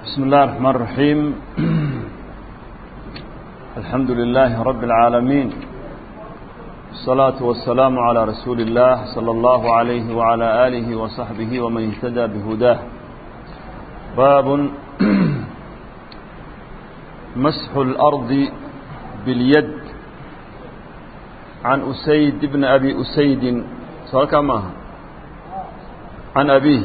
بسم الله الرحمن الرحيم الحمد لله رب العالمين الصلاة والسلام على رسول الله صلى الله عليه وعلى آله وصحبه ومن اهتدى بهداه باب مسح الأرض باليد عن أسيد بن أبي أسيد سألك معها عن أبيه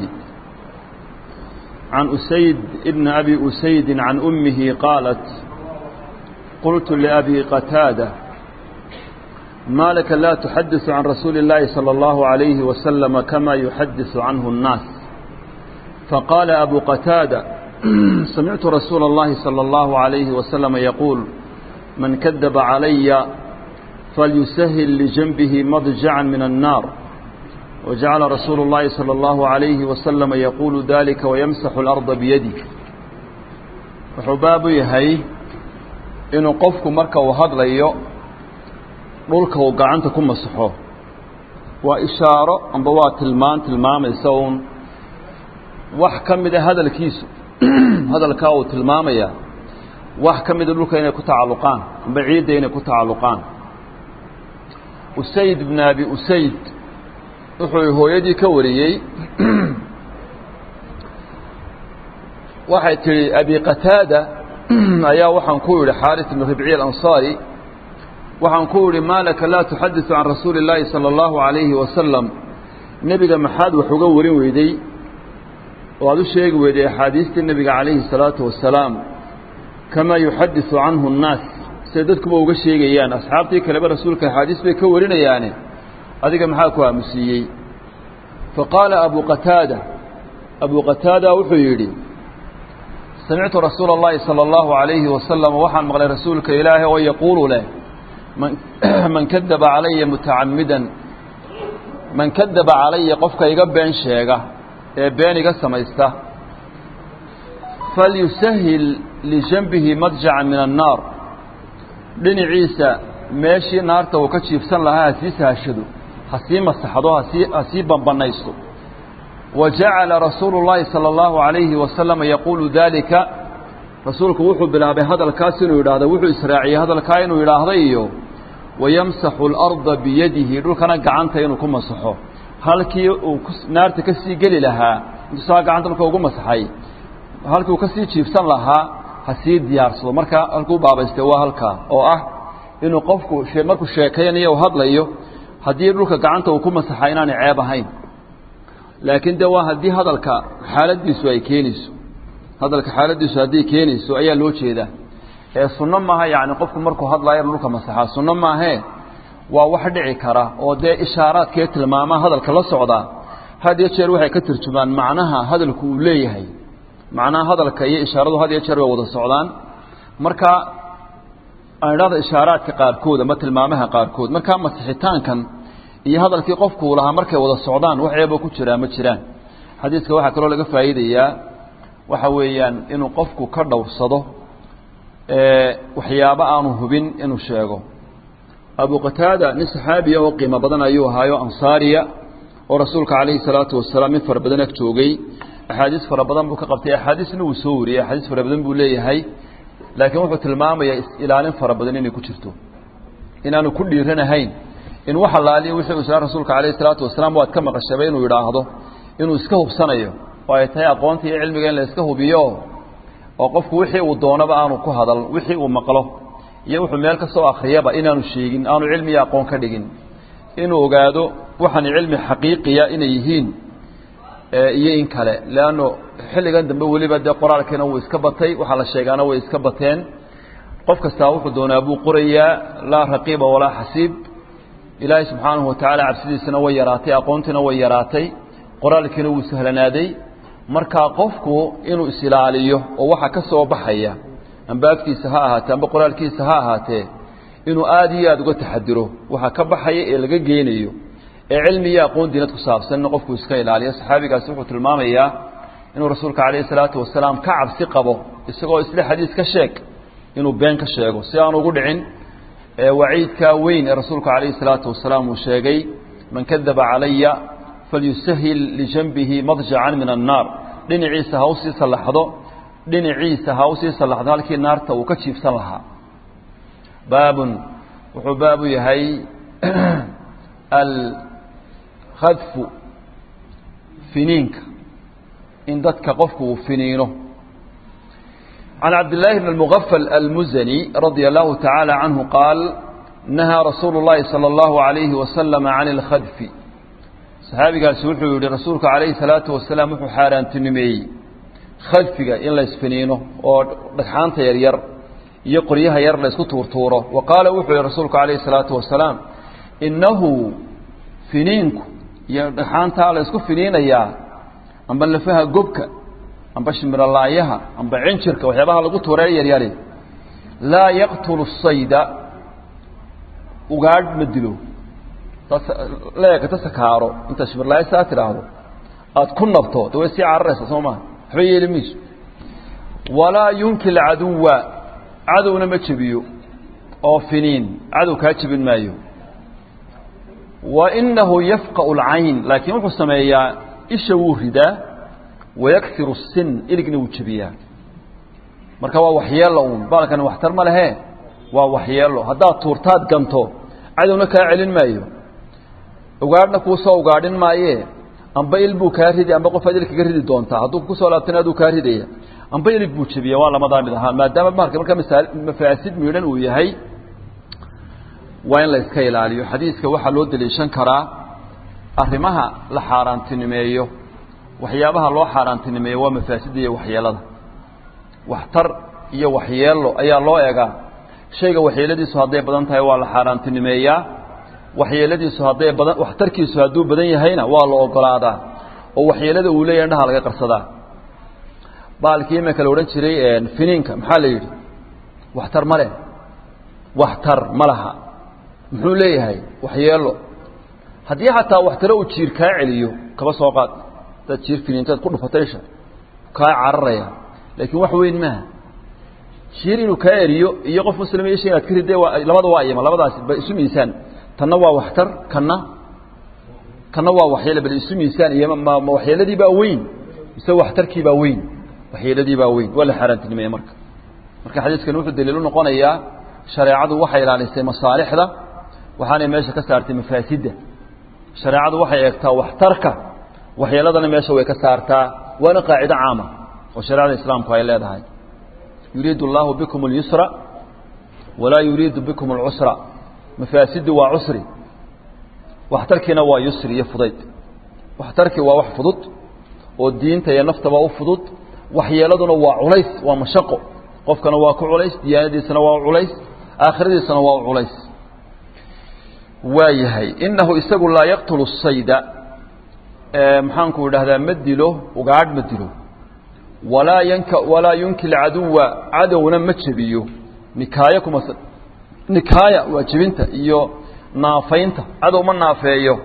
عن أسيد ابن أبي أسيد عن أمه قالت قلت لأبي قتادة ما لك لا تحدث عن رسول الله صلى الله عليه وسلم كما يحدث عنه الناس فقال أبو قتادة سمعت رسول الله صلى الله عليه وسلم يقول من كذب علي فليسهل لجنبه مضجعا من النار وجعل رسول الله صلى الله عليه وسلم يقول ذلك ويمسح الأرض بيده وحباب يهي inuu qofku marka uu hadlayo dhulka uu gacanta ku masaxo waa ishaaro amba waa tilmaan tilmaamaysa uun wax ka mida hadalkiisu hadalkaa uu tilmaamaya wax ka mida dhulka inay ku tacalluqaan amba ciidda inay ku tacalluqaan usayd bn abi usayd wuxuu hooyadii ka wariyey waxay tihi abi qataada ayaa waxaan ku yidhi xaaris ibn ribciy alansaari waxaan ku yidhi maa laka laa tuxadiثu can rasuuli اllaahi salى اllahu عalayhi wasalam nebiga maxaad wax uga warin weyday oo aad u sheegi weyday axaadiistii nebiga calayhi الsalaatu wasalaam kamaa yuxadiثu canhu الnaas siday dadkuba uga sheegayaan asxaabtii kaleba rasuulka axaadiis bay ka warinayaane adiga maxaa ku aamusiiyey faqaala abu qataada abu qataada wuxuu yidhi samictu rasuula اllahi salى اllahu عalayhi wasalam waxaan maqlay rasuulka ilaahay oo yaquulu leh man kadaba calaya mutacamidan man kadaba calaya qofka iga been sheega ee been iga samaysta falyusahil lijanbihi madjaca min annaar dhinaciisa meeshii naarta uu ka jiifsan lahaa ha sii sahashado ha sii masaxdo hasii ha sii bambanaysto wa jacala rasuulu اllaahi salى اllahu عalayhi wasalam yaquulu dalika rasuulku wuxuu bilaabay hadalkaas inuu yidhaahdo wuxuu israaciyey hadalkaa inuu yidhaahda iyo wayamsaxu اlarda biyadihi dhulkana gacanta inuu ku masaxo halkii uu naarta ka sii geli lahaa intuu saa gacanta dhulka ugu masaxay halkii uu ka sii jiifsan lahaa ha sii diyaarsado marka halkuu baabaystay waa halkaa oo ah inuu qofku markuu sheekaynayo u hadlayo haddii dhulka gacanta uu ku masaxa inaanay ceeb ahayn laakiin de waa haddii hadalka xaaladiisu ay keenayso hadalka xaaladiisu hadday keenayso ayaa loo jeedaa ee sunno maaha yacni qofku markuu hadlaayo dhulka masaxaa sunno maahee waa wax dhici kara oo dee ishaaraadkee tilmaamaa hadalka la socdaa had iyo jeer waxay ka turjumaan macnaha hadalku uu leeyahay macnaha hadalka iyo ishaaradu had iyo jeer way wada socdaan marka aan idhahda ishaaraadka qaarkood ama tilmaamaha qaarkood markaa masixitaankan iyo hadalkii qofku uu lahaa markay wada socdaan wax eebo ku jiraa ma jiraan xadiiska waxaa kaloo laga faa'iidayaa waxa weeyaan inuu qofku ka dhowrsado waxyaabo aanu hubin inuu sheego abu qataada nin saxaabiya oo qiimo badan ayuu ahaayo ansaariya oo rasuulka calayhi salaatu wasalaam in fara badan ag joogay axaadiis fara badan buu ka qabtay axaadiisna wuu soo wariyey axaadiis fara badan buu leeyahay laakiin wuxuu tilmaamayaa is-ilaalin fara badan inay ku jirto inaanu ku dhiiranahayn in wax allaaliya wixii uu rasuulka calayhi salaatu wasalaam waad ka maqashabay inuu yidhaahdo inuu iska hubsanayo oo ay tahay aqoonta iyo cilmiga in la iska hubiyo oo qofku wixii uu doonaba aanu ku hadal wixii uu maqlo iyo wuxuu meel ka soo akhriyaba inaanu sheegin aanu cilmi iyo aqoon ka dhigin inuu ogaado waxaan cilmi xaqiiqiya inay yihiin iyo in kale leanno xilligan dambe weliba dee qoraalkiina wuu iska batay waxaa la sheegaana way iska bateen qof kastaa wuxuu doonaa buu qorayaa laa raqiiba walaa xasiib ilaahay subxaanahu watacaala cabsidiisana way yaraatay aqoontiina way yaraatay qoraalkiina wuu sahlanaaday markaa qofku inuu isilaaliyo oo waxa ka soo baxaya amba afkiisa ha ahaatee amba qoraalkiisa ha ahaatee inuu aada iyo aada uga taxadiro waxa ka baxaya ee laga geenayo ee cilmi iyo aqoon diinad ku saabsan in qofku iska ilaaliyo saxaabigaasi wuxuu tilmaamayaa inuu rasuulka calayhi salaatu wasalaam ka cabsi qabo isagoo isle xadiis ka sheeg inuu been ka sheego si aan ugu dhicin waciidkaa weyn ee rasuulku calayhi salaatu wasalaam uu sheegay man kadaba calaya falyusahil lijanbihi madjacan min annaar dhinaciisa ha usii sallaxdo dhinaciisa ha usii sallaxdo halkii naarta uu ka jiifsan lahaa baabun wuxuu baabu yahay alkhadfu finiinka in dadka qofku uu finiino can cabdillaahi bn اlmugafal almuzani radia allahu tacaala canhu qaal nahaa rasuulu اllahi salى اllahu alayhi wasalama can اlkhadfi saxaabigaasi wuxuu yihi rasuulku calayhi salaatu wasalaam wuxuu xaaraantinimeeyey khadfiga in la isfiniino oo dhagxaanta yaryar iyo qoryaha yar la isku tuurtuuro wa qaala wuxuu yihi rasuulku calayhi salaatu wasalaam innahu finiinku iyo dhagxaantaa la isku finiinayaa amba lafaha gobka amba shimirolaayaha amba cinjirka waxyaabaha lagu tuuree yaryari laa yaqtulu sayda ugaadh ma dilo leega ta sakaaro intaad shimirlaaya saa tidhaahdo aada ku nabto de way sii cararaysa soo maa waxba yeeli mayso walaa yunkil caduwa cadowna ma jebiyo oo finiin cadow kaa jebin maayo wa inahu yafqa'u alcayn laakiin wuxuu sameeyaa isha wuu ridaa wayaksiru sin iligna wuu jebiyaa marka waa waxyeello uun baalkani waxtar ma lehe waa waxyeello haddaad tuurtaad ganto cadowna kaa celin maayo ugaadhna kuu soo ugaadhin maayee amba il buu kaa ridi amba qofaad il kaga ridi doontaa hadduu kusoo laabtana aduu kaa ridaya amba ilig buu jebiya waa lamadaa mid ahaa maadaama marka marka mafaasid miidhan uu yahay waa in la iska ilaaliyo xadiiska waxaa loo daliishan karaa arrimaha la xaaraantinimeeyo waxyaabaha loo xaaraantinimeeyo waa mafaasidda iyo waxyeelada waxtar iyo waxyeello ayaa loo egaa shayga waxyeeladiisu hadday badan tahay waa la xaaraantinimeeyaa waxyeeladiisu hadday badan waxtarkiisu hadduu badan yahayna waa la ogolaadaa oo waxyeelada uu leeyahay indhaha laga qarsadaa baalkii imika la odhan jiray finiinka maxaa la yidhi waxtar ma leh waxtar ma laha muxuu leeyahay waxyeelo haddii xataa waxtaro uu jiir kaa celiyo kaba soo qaad hadaad jiir finiintaad ku dhufataysha kaa cararaya laakiin wax weyn maaha jiir inuu kaa eriyo iyo qof muslima isha inaad ka ridde waa labada waa iyama labadaasi ba isu miisaan tanna waa waxtar kanna kanna waa waxyeele bal isu miisaan iyo ma waxyeeladii baa weyn mise waxtarkii baa weyn waxyeeladii baa weyn waa la xaaraantinimeeye marka marka xadiiskani wuxuu daliil u noqonayaa shareecadu waxay ilaalisay masaalixda waxaanay meesha ka saartay mafaasidda shareecadu waxay eegtaa waxtarka waxyeeladana meesha way ka saartaa waana qaacido caama oo shareecada islaamku ay leedahay yuriidu allaahu bikum اlyusra walaa yuriidu bikum اlcusra mafaasiddu waa cusri waxtarkiina waa yusri iyo fudayd waxtarkii waa wax fudud oo diinta iyo naftaba u fudud waxyeeladuna waa culays waa mashaqo qofkana waa ku culays diyaanadiisana waa culays aakhiradiisana waa u culays waa yahay inahu isagu laa yaqtulu sayda maxaanku idhahdaa ma dilo ugaadh ma dilo walaa yanka walaa yunkil caduwa cadowna ma jebiyo nikaaya kuma nikaaya waa jebinta iyo naafaynta cadow ma naafeeyo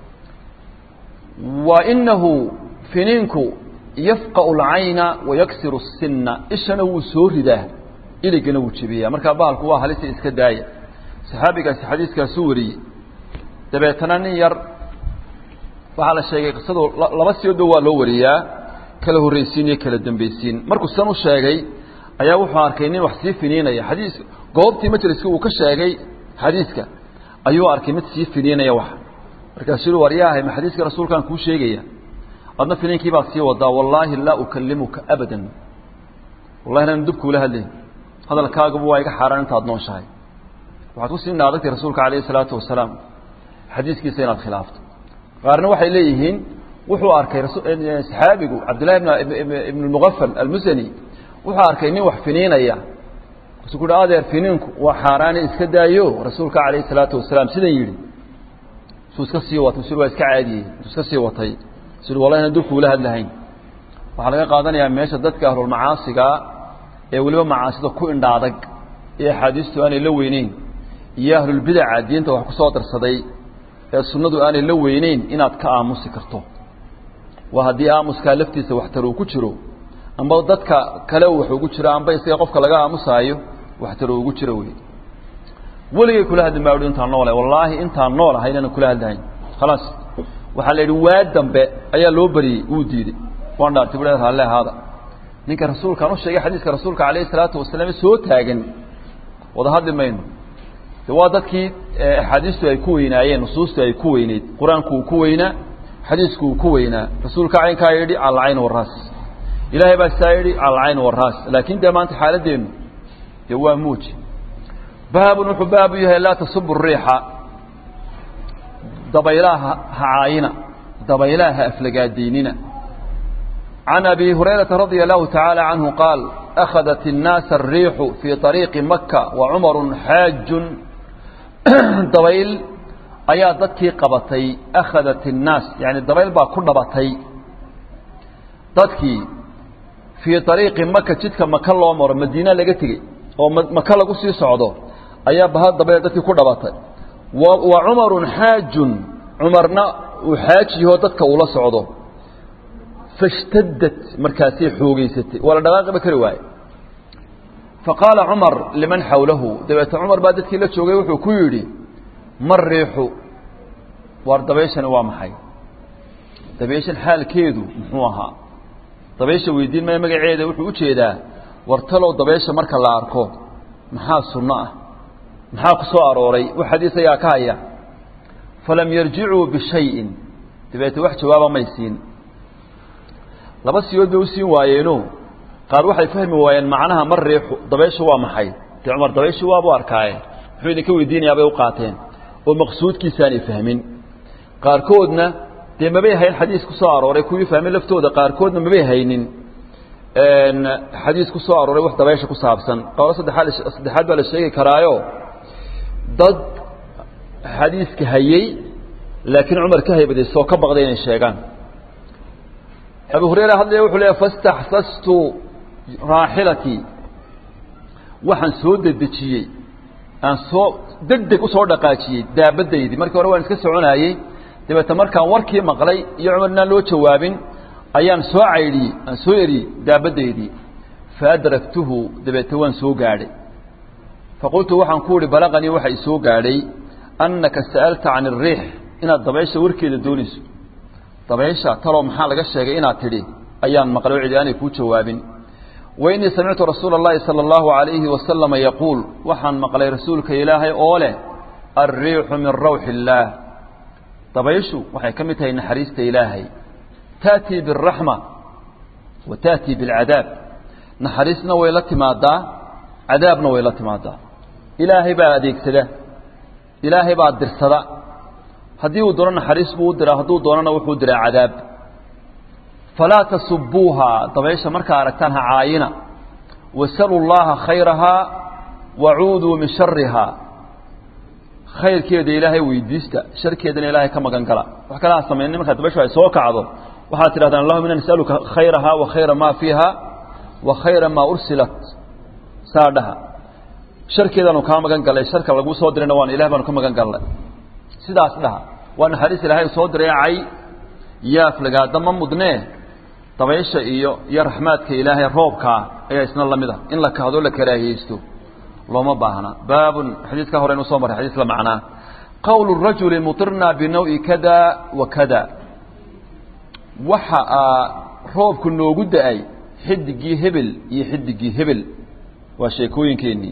wa inahu finiinku yafqa'u alcayna wayaksiru الsina ishana wuu soo ridaa iligana wuu jebiyaa markaa bahalku waa halisa iska daaya saxaabigaasi xadiiskaasu wariyey dabeetana nin yar waxaa la sheegay qisadu laba siyoodba waa loo wariyaa kala horraysiin iyo kala dambaysiin markuu san u sheegay ayaa wuxuu arkay nin wax sii finiinaya xadiis goobtii majliska uu ka sheegay xadiiska ayuu arkay mid sii finiinaya wax markaasuu war yaahay ma xadiiska rasuulkaan kuu sheegaya adna finiinkii baad sii wadaa wallaahi laa ukalimuka abadan wallahi nan dubkuula hadlayn hadalkaagabu waa iga xaaraan intaad nooshahay waxaad ku sii naadagtay rasuulka calayhi salaatu wasalaam xadiiskiisa inaad khilaafto qaarna waxay leeyihiin wuxuu arkay saxaabigu cabdillahi ibn mugafal almusani wuxuu arkay nin wax finiinaya kasu ku adeer finiinku waa xaaraane iska daayo rasuulka calayhi salaatu wasalaam sidan yidhi suu iska sii watay sur waa iska caadiyey suu iska sii watay sur wallahi na dulkuula hadlahayn waxaa laga qaadanayaa meesha dadka ahlulmacaasiga ee weliba macaasida ku indha adag ee axaadiistu aanay la weyneyn iyo ahlulbidaca diinta wax ku soo darsaday ee sunnadu aanay la weyneyn inaad ka aamusi karto waa haddii aamuskaa laftiisa waxtar uu ku jiro amba dadka kale wax ugu jiro amba isaga qofka laga aamusaayo waxtar uu ugu jiro wey weligay kula hadli maa uhi intaan noolahay wallaahi intaan nool ahay inaanan kula hadlahayn khalaas waxaa la yidhi waa dambe ayaa loo bariyey wuu diiday waan dhaartay bu raalle ahaada ninka rasuulkaan u sheegay xadiiska rasuulka calayhi salaatu wasalaam soo taagan wada hadli mayno de waa dadkii axaadiistu ay ku weynaayeen nusuustu ay ku weyneyd qur-aanku uu ku weynaa xadiisku uu ku weynaa rasuulka caynkaa yidhi cala alcayn waraas ilaahay baa sitaa yidhi cala alcayn waraas laakiin dee maanta xaaladeennu dee waa muuji baabun wuxuu baabu yahay laa tasubu riixa dabaylaha ha caayina dabaylaha ha aflagaadaynina can abi hurayrata radia allahu tacaala canhu qaal akhadat الnaasa الriixu fii طariiqi maka wa cumaru xaajun dabayl ayaa dadkii qabatay akhadat الnaas yani dabayl baa ku dhabatay dadkii fii طariiqi maka jidka maka loo maro madiina laga tegey oo maka lagu sii socdo ayaa baha dabayl dadkii ku dhabatay wa cumaru xaajun cumarna uu xaajiyahoo dadka uula socdo fashtadad markaasay xoogeysatay waa la dhaqaaqiba kari waaye faqaala cumar liman xawlahu dabeete cumar baa dadkii la joogay wuxuu ku yidhi mar riixu waar dabayshani waa maxay dabayshan xaalkeedu muxuu ahaa dabaysha weydiin maya magaceeda wuxuu ujeedaa war talow dabaysha marka la arko maxaa sunno ah maxaa ku soo arooray wax xadiis ayaa ka haya falam yarjicuu bishayin dabeete wax jawaaba may siin laba siyood bay u siin waayeeno qaar waxay fahmi waayeen macnaha mar riixu dabaysha waa maxay dee cumar dabaysha waabu arkaaye muxuu idinka weydiinayaa bay u qaateen oo maqsuudkiisaanay fahmin qaarkoodna dee mabay hayn xadiis ku soo arooray kuwii fahmin laftooda qaarkoodna mabay haynin xadiis ku soo arooray wax dabaysha ku saabsan qolo saddexaad saddexaad baa la sheegi karaayo dad xadiiska hayey laakiin cumar ka haybaday soo ka baqday inay sheegaan abu hurayra hadlaya wuxuu leeya fastaxsastu raaxilatii waxaan soo dedejiyey aan soo deg deg usoo dhaqaajiyey daabadaydii markii hore waan iska soconaayey dabeete markaan warkii maqlay iyo cumar inaan loo jawaabin ayaan soo caydhiyey aan soo eriyey daabadaydii faadragtuhu dabeete waan soo gaadhay faqultu waxaan ku uhi balaqanii waxa i soo gaadhay annaka sa'alta can الriix inaad dabaysha warkeeda doonayso dabaysha talow maxaa laga sheegay inaad tidhi ayaan maqlay cidi aanay kuu jawaabin wainii samictu rasuula اllahi salى اllahu عalayhi wasalama yaquul waxaan maqlay rasuulka ilaahay oo leh alriixu min rawxi اllaah dabayshu waxay ka mid tahay naxariista ilaahay ta'tii biالraxma wa ta'tii biاlcadaab naxariisna way la timaadaa cadaabna way la timaadaa ilaahay baa adeegsada ilaahay baa dirsada haddii uu doono naxariis buu u diraa hadduu doonana wuxuu diraa cadaab falaa tasubuuhaa dabaysha markaa aragtaan ha caayina wasalu llaha khayrahaa wacuuduu min sharihaa khayrkeeda ilaahay weydiista sharkeedana ilaahay ka magan gala wax kale ha samaynin markaa dabayshu ay soo kacdo waxaad tidhahdaan allahuma ina nasaluka khayrahaa wa khayra maa fiiha wa khayra maa ursilat saa dhaha sharkeedaanu kaa magan gallay sharka laguu soo dirayna waan ilah baanu ka magan gallay sidaas dhaha waa naxariis ilaahay soo diray cay yaaflagaada ma mudnee dabaysha iyo iyo raxmaadka ilaahay roobkaa ayaa isna la mid a in la kahdo la karaahiyeysto looma baahna baabun xadiiskaa hore inu soo maray xadiis la macnaa qowlu rajuli mutirnaa binawi kada wa kada waxa aa roobku noogu da-ay xidigii hebel iyo xidigii hebel waa sheekooyinkeennii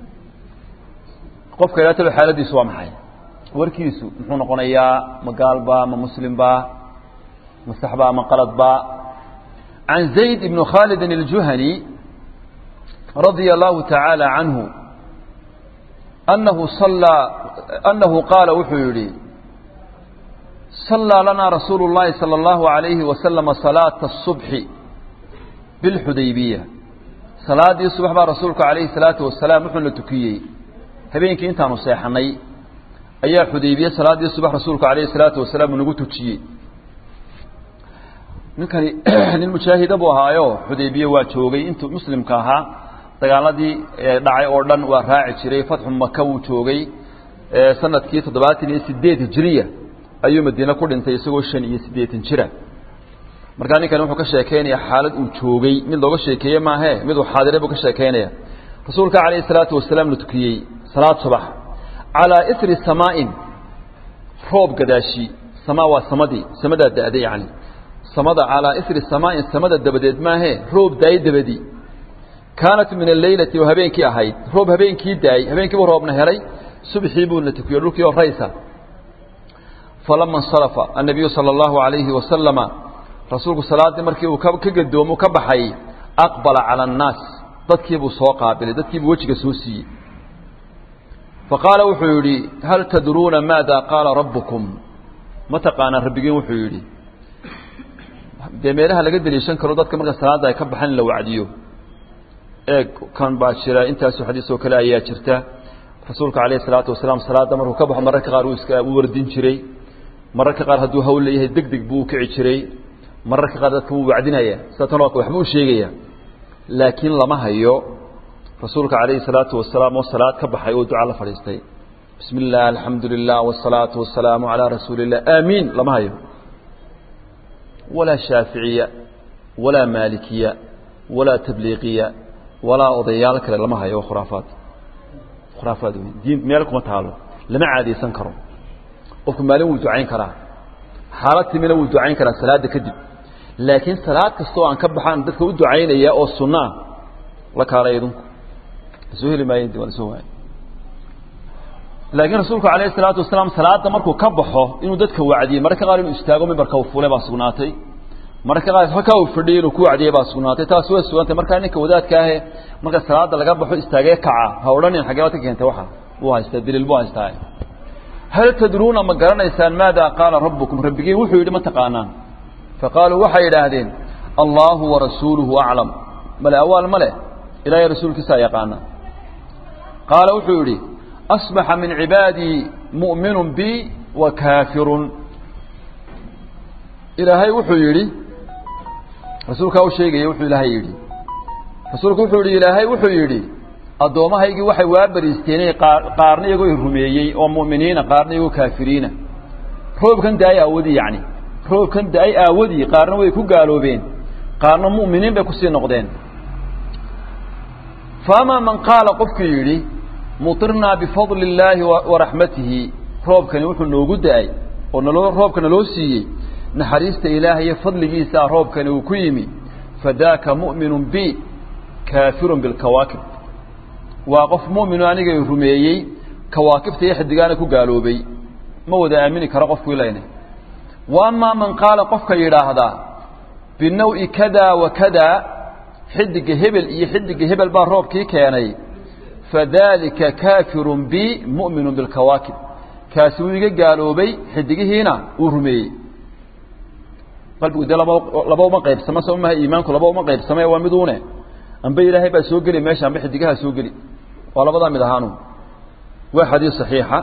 qofka ilaataba xaaladiisu waa maxay warkiisu muxuu noqonayaa ma gaalba ma muslimba ma saxba ma qaladba can zayd ibn khalidin الjuhani radia allahu taعaalى canhu anahu salaa anahu qaala wuxuu yihi صalىa lanaa rasuulu الlahi salى اllahu عalayhi wasalama salaaةa الصubxi biاlxudaybiya salaadii subax baa rasuulku alayhi الsalaatu wasalaam wuxuuna tukiyey habeenkii intaanu seexanay ayaa xudaybiye salaaddii subax rasuulku alayhi الsalaatu wasalaam uu nagu tujiyey ninkani nin mujaahida buu ahaayo xudaybiye waa joogay intuu muslimka ahaa dagaaladii dhacay oo dhan waa raaci jiray fatxu maka wuu joogay sanadkii toddobaatan iyo sideed hijiriya ayuu madiine ku dhintay isagoo shan iyo siddeetan jira markaa ninkani wuxuu ka sheekeynaya xaalad uu joogay mid looga sheekeeye maahe mid uu xaadire buu ka sheekeynaya rasuulka calayhi الsalaatu wasalaam la tukiyey salaad subax calىa isri samaa'in roob gadaashi samaa waa samadii samadaa da'day yani samada calaa isri samaain samada dabadeed maahee roob daayey dabadii kaanat min alleylati oo habeenkii ahayd roob habeenkii daayey habeenkiibuu roobna helay subxii buuna tukiyo dhulkii oo raysa falama insarafa annabiyu sala allahu alayhi wasalama rasuulku salaaddii markii uu ka gadoomo ka baxay aqbala cala annaas dadkiibuu soo qaabilay dadkiibuu wejiga soo siiyey faqaala wuxuu yidhi hal tadruuna maada qaala rabbukum ma taqaanaan rabbigiin wuxuu yidhi dee meelaha laga deliishan karo dadka marka salaadda ay ka baxan in la wacdiyo eeg kan baa jira intaasoo xadiis oo kale ayaa jirta rasuulka calayhi salaatu wasalaam salaadda markuu ka baxo mararka qaar uu iska u wardin jiray mararka qaar hadduu hawl leeyahay deg deg buu u kici jiray mararka qaar dadka wuu wacdinaya sida tan waxbuu u sheegaya laakiin lama hayo rasuulka calayhi salaatu wasalaam oo salaad ka baxay oo duca la fadhiistay bismi illah alxamdu lilah wsalaatu wasalaamu calaa rasuuli illah aamiin lama hayo walaa shaaficiya walaa maalikiya walaa tabliiqiya walaa odayaal kale lama hayo waa khuraafaad khuraafaad wey diin meel kuma taalo lama caadaysan karo qofku maalin wuu ducayn karaa xaalad timina wuu ducayn karaa salaadda kadib laakiin salaad kastoo aan ka baxaan dadka u ducaynaya oo sunno ah la kaalay idinku soo heli maayen waa lasoo waayay laakiin rasuulku calayhi salaatu wasalaam salaadda markuu ka baxo inuu dadka wacdiyey mararka qaar inuu istaago mimbarka uu fuulay baa sugnaatay mararka qaar halkaa uu fadhiyey inuu ku wacdiyey baa sugnaatay taas way sugantay markaa ninka wadaadka ahe marka salaadda laga baxo istaagee kaca ha odhanin xaggee baad ka keentay waxa buu haystaa daliil buu haystaa hal tadruuna ma garanaysaan maada qaala rabbukum rabbigiin wuxuu yidhi ma taqaanaan faqaaluu waxay yidhaahdeen allaahu warasuuluhu aclam male awaal ma leh ilaahay rasuulkiisaa yaqaana qaala wuxuu yidhi asbaxa min cibaadii mu'minun bi wa kaafirun ilaahay wuxuu yidhi rasuulkaa u sheegaya wuxuu ilaahay yidhi rasuulku wuxuu yidhi ilaahay wuxuu yidhi addoommahaygii waxay waa bariisteenay qaarna iyagoo rumeeyey oo mu'miniina qaarna iyagoo kaafiriina roobkan da-ay aawadii yacni roobkan da-ay aawadii qaarna way ku gaaloobeen qaarna mu'miniin bay kusii noqdeen faamaa man qaala qofkuu yidhi mutirnaa bifadli illaahi waraxmatihi roobkani wuxuu noogu da-ay oo naloo roobka naloo siiyey naxariista ilaahay iyo fadligiisaa roobkani uu ku yimi fadaaka mu'minun bi kaafirun bilkawaakib waa qof mu'minu anigay rumeeyey kawaakibta iyo xidigaana ku gaaloobay ma wada aamini karo qofku ilayna wa amaa man qaala qofka yidhaahdaa binawi kada wa kada xidiga hebel iyo xidiga hebel baa roobkii keenay fadalika kaafirun bi mu'minu bilkawaakib kaasi wuu iga gaaloobay xidigihiina uu rumeeyey qalbigu dee laba laba uma qaybsama soo maha iimaanku laba uma qaybsame waa miduune amba ilaahay baa soo geli meesha amba xidigaha soo geli waa labadaa mid ahaanu waa xadiis saxiixa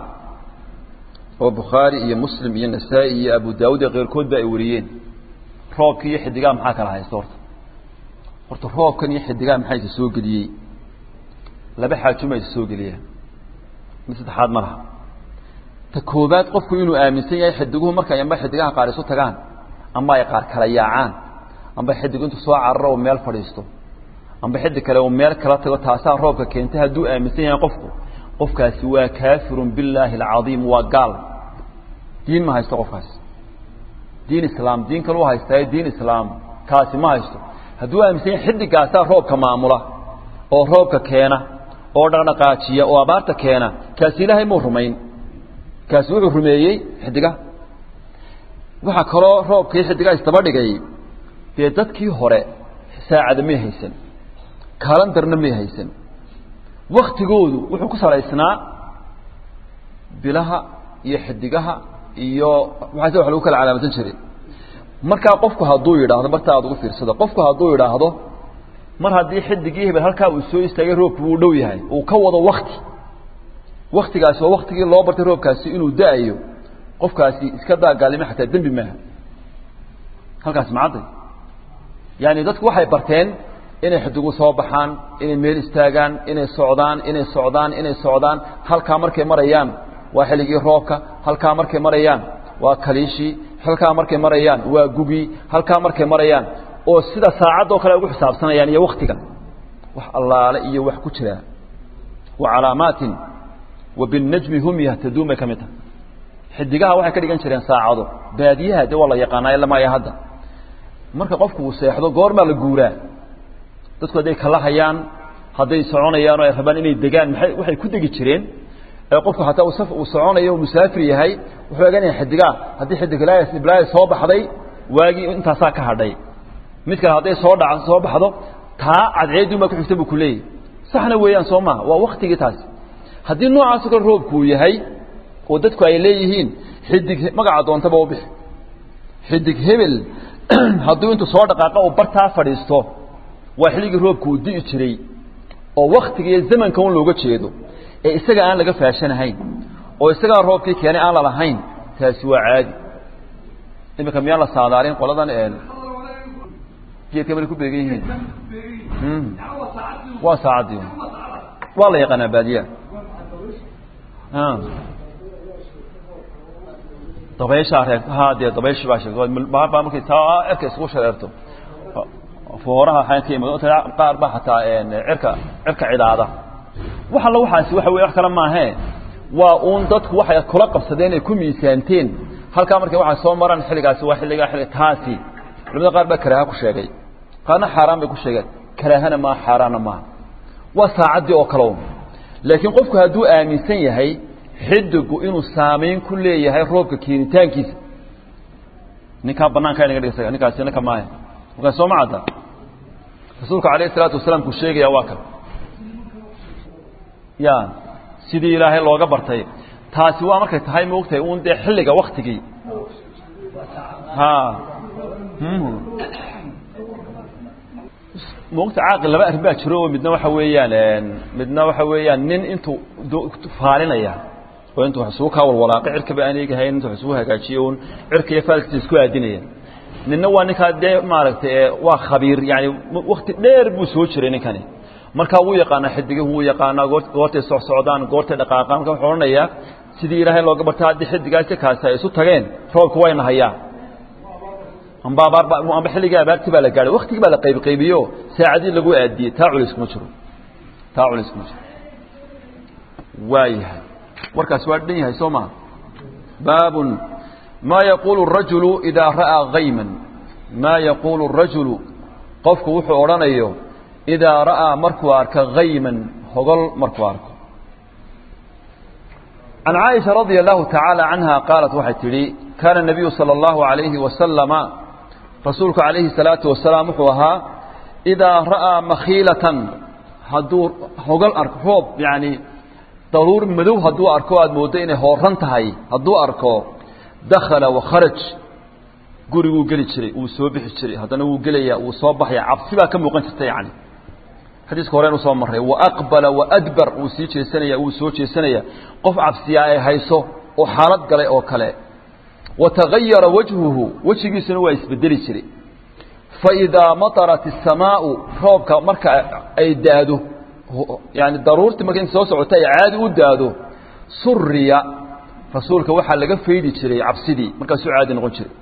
oo bukhaari iyo muslim iyo nasaa-i iyo abu daawud iyo keyrkoodba ay wariyeen roobka iyo xidigaha maxaa kala haysta horta horta roobkan iyo xidigaha maxaa isa soo geliyey laba xaajuma isa soo geliyaan mid saddexaad ma laha ta koobaad qofku inuu aaminsan yahay xidiguhu markay amba xidigaha qaar isu tagaan amba ay qaar kala yaacaan amba xidigu intu soo cararo oo meel fadhiisto amba xidig kale uu meel kala tago taasaa roobka keentay hadduu aaminsan yahay qofku qofkaasi waa kaafirun billaahi alcadiim waa gaal diin ma haysto qofkaasi diin islaam diin kale u haystaayo diin islaam kaasi ma haysto hadduu aaminsan yahay xidigaasaa roobka maamula oo roobka keena oo dhaqdhaqaajiya oo abaarta keena kaasi ilaahay muu rumayn kaasi wuxuu rumeeyey xidigaha waxaa kaloo roobkii xidigaha isdaba dhigay dee dadkii hore saacada may haysan kalandarna may haysan waktigoodu wuxuu ku salaysnaa bilaha iyo xidigaha iyo waxaase wax lagu kala calaamadsan jiray markaa qofku hadduu yidhaahdo marta aad ugu fiirsado qofku hadduu yidhaahdo mar haddii xidigii hebel halkaa uu soo istaagay roobku wuu dhow yahay uu ka wado wakti waktigaasi waa waktigii loo bartay roobkaasi inuu da-ayo qofkaasi iska daa gaalnimo xataa dembi maaha halkaasi macadday yaani dadku waxay barteen inay xidigu soo baxaan inay meel istaagaan inay socdaan inay socdaan inay socdaan halkaa markay marayaan waa xilligii roobka halkaa markay marayaan waa kaliishii halkaa markay marayaan waa gugii halkaa markay marayaan oo sida saacadoo kale ugu xisaabsanayaan iyo waktiga wax allaale iyo wax ku jira wa calaamaatin wa binnajmi hum yahtaduun bay ka mid tahay xidigaha waxay ka dhigan jireen saacado baadiyaha de waa la yaqaanaa ilamaya hadda marka qofku uu seexdo goormaa la guuraa dadku hadday kala hayaan hadday soconayaan oo ay rabaan inay degaan maay waxay ku degi jireen ee qofku hataa uu saf uu soconayo musaafir yahay wuxuu eganaya xidigaa haddii xidig iblaayo soo baxday waagii intaasaa ka hadhay mid kale hadday soo dha soo baxdo taa cadceedun baa ku xigta buu kuleeyahy saxna weeyaan soo maha waa waktigii taasi haddii noocaasoo kale roobku uu yahay oo dadku ay leeyihiin xidig magaca doontaba u bixi xidig hebel hadduu intuu soo dhaqaaqa uu bartaa fadhiisto waa xilligii roobku uu di'i jiray oo waktiga iyo zamanka un looga jeedo ee isaga aan laga faashanahayn oo isagaa roobkii keenay aan lalahayn taasi waa caadi iminka miyaan la saadaalin qoladan geedka mala ku beegan yihiin waa saacaddii waa la yaqaanaa baadiyaa dabayshaa reer ha dee dabayshi baa sheegtay baa markay taa cirka isugu shareerto fooraha waxaan ka imid qaar baa xataa cirka cirka cidaada wax alla waxaasi waxa weye wax kale maahee waa uun dadku waxay kula qabsadeen ay ku miisaanteen halkaa markay waxay soo maraan xilligaasi waa xilligaa xilli taasi culimada qaar baa karaaha ku sheegay qaarna xaaraan bay ku sheegeen karaahana maaha xaaraanna maaha waa saacaddii oo kale un laakiin qofku hadduu aaminsan yahay xidigu inuu saamayn ku leeyahay roobka keenitaankiisa ninkaa banaanka inaga dhigsa ninkaasi ninka maaha markaa soo ma cadda rasuulka alayh isalaatu wasalaam kuu sheegaya waa kan ya sidii ilaahay looga bartay taasi waa markay tahay maogtahay un dee xilliga waktigii ha maogta caaqil laba arrin baa jiro oo midna waxa weeyaan midna waxa weeyaan nin intuu faalinaya oo intuu wax isugu kaa walwalaaqay cirkaba aan eegahayn intuu wax isugu hagaajiyo un cirka iyo faalkiisa isku aadinaya ninna waa ninkaa dee maaragtay waa khabiir yani wakti dheer buu soo jiray ninkani markaa wuu yaqaanaa xidigihu wuu yaqaanaa goortay socsocdaan goortay dhaqaaqaan marka wuxuu odhanayaa sidii ilaahay looga barta haddii xidigaasi kaasi ay isu tageen roobka wayna hayaa amba abaarba amba xilligii abaartii baa la gaadhay waktigii baa la qaybqaybiyo saacadii lagu aadiyey taa culays kuma jiro taa culays kuma jiro waayahay warkaasi waa dhan yahay soo maa baabun ma yaquulu الrajulu idaa ra'aa hayman maa yaquulu الrajulu qofku wuxuu odhanayo idaa ra'aa markuu arko hayman hogol markuu arko can caaisha radia allahu tacaala canha qaalat waxay tidhi kaana الnabiyu salى اllahu عalayhi wasalama rasuulku calayhi الsalaatu wasalaam wuxuu ahaa idaa ra'aa makhiilatan hadduu hogol arko roob yani daruur madow hadduu arko aad mooddo inay hooran tahay hadduu arko dakhala wakharaj guriguu geli jiray wuu soo bixi jiray haddana wuu gelaya wuu soo baxaya cabsi baa ka muuqan jirta yani xadiiska horeen usoo marray waaqbala waadbar wuu sii jeesanaya wuu soo jeesanaya qof cabsiyaa ay hayso oo xaalad galay oo kale watagayara wajhuhu wejigiisuna waa isbedeli jiray faidaa matarat الsamaau roobka marka ay daado yani daruurtii marka inta soo socota ay caadi u daado suriya rasuulka waxaa laga faydi jiray cabsidii markaasuu caadi noqon jiray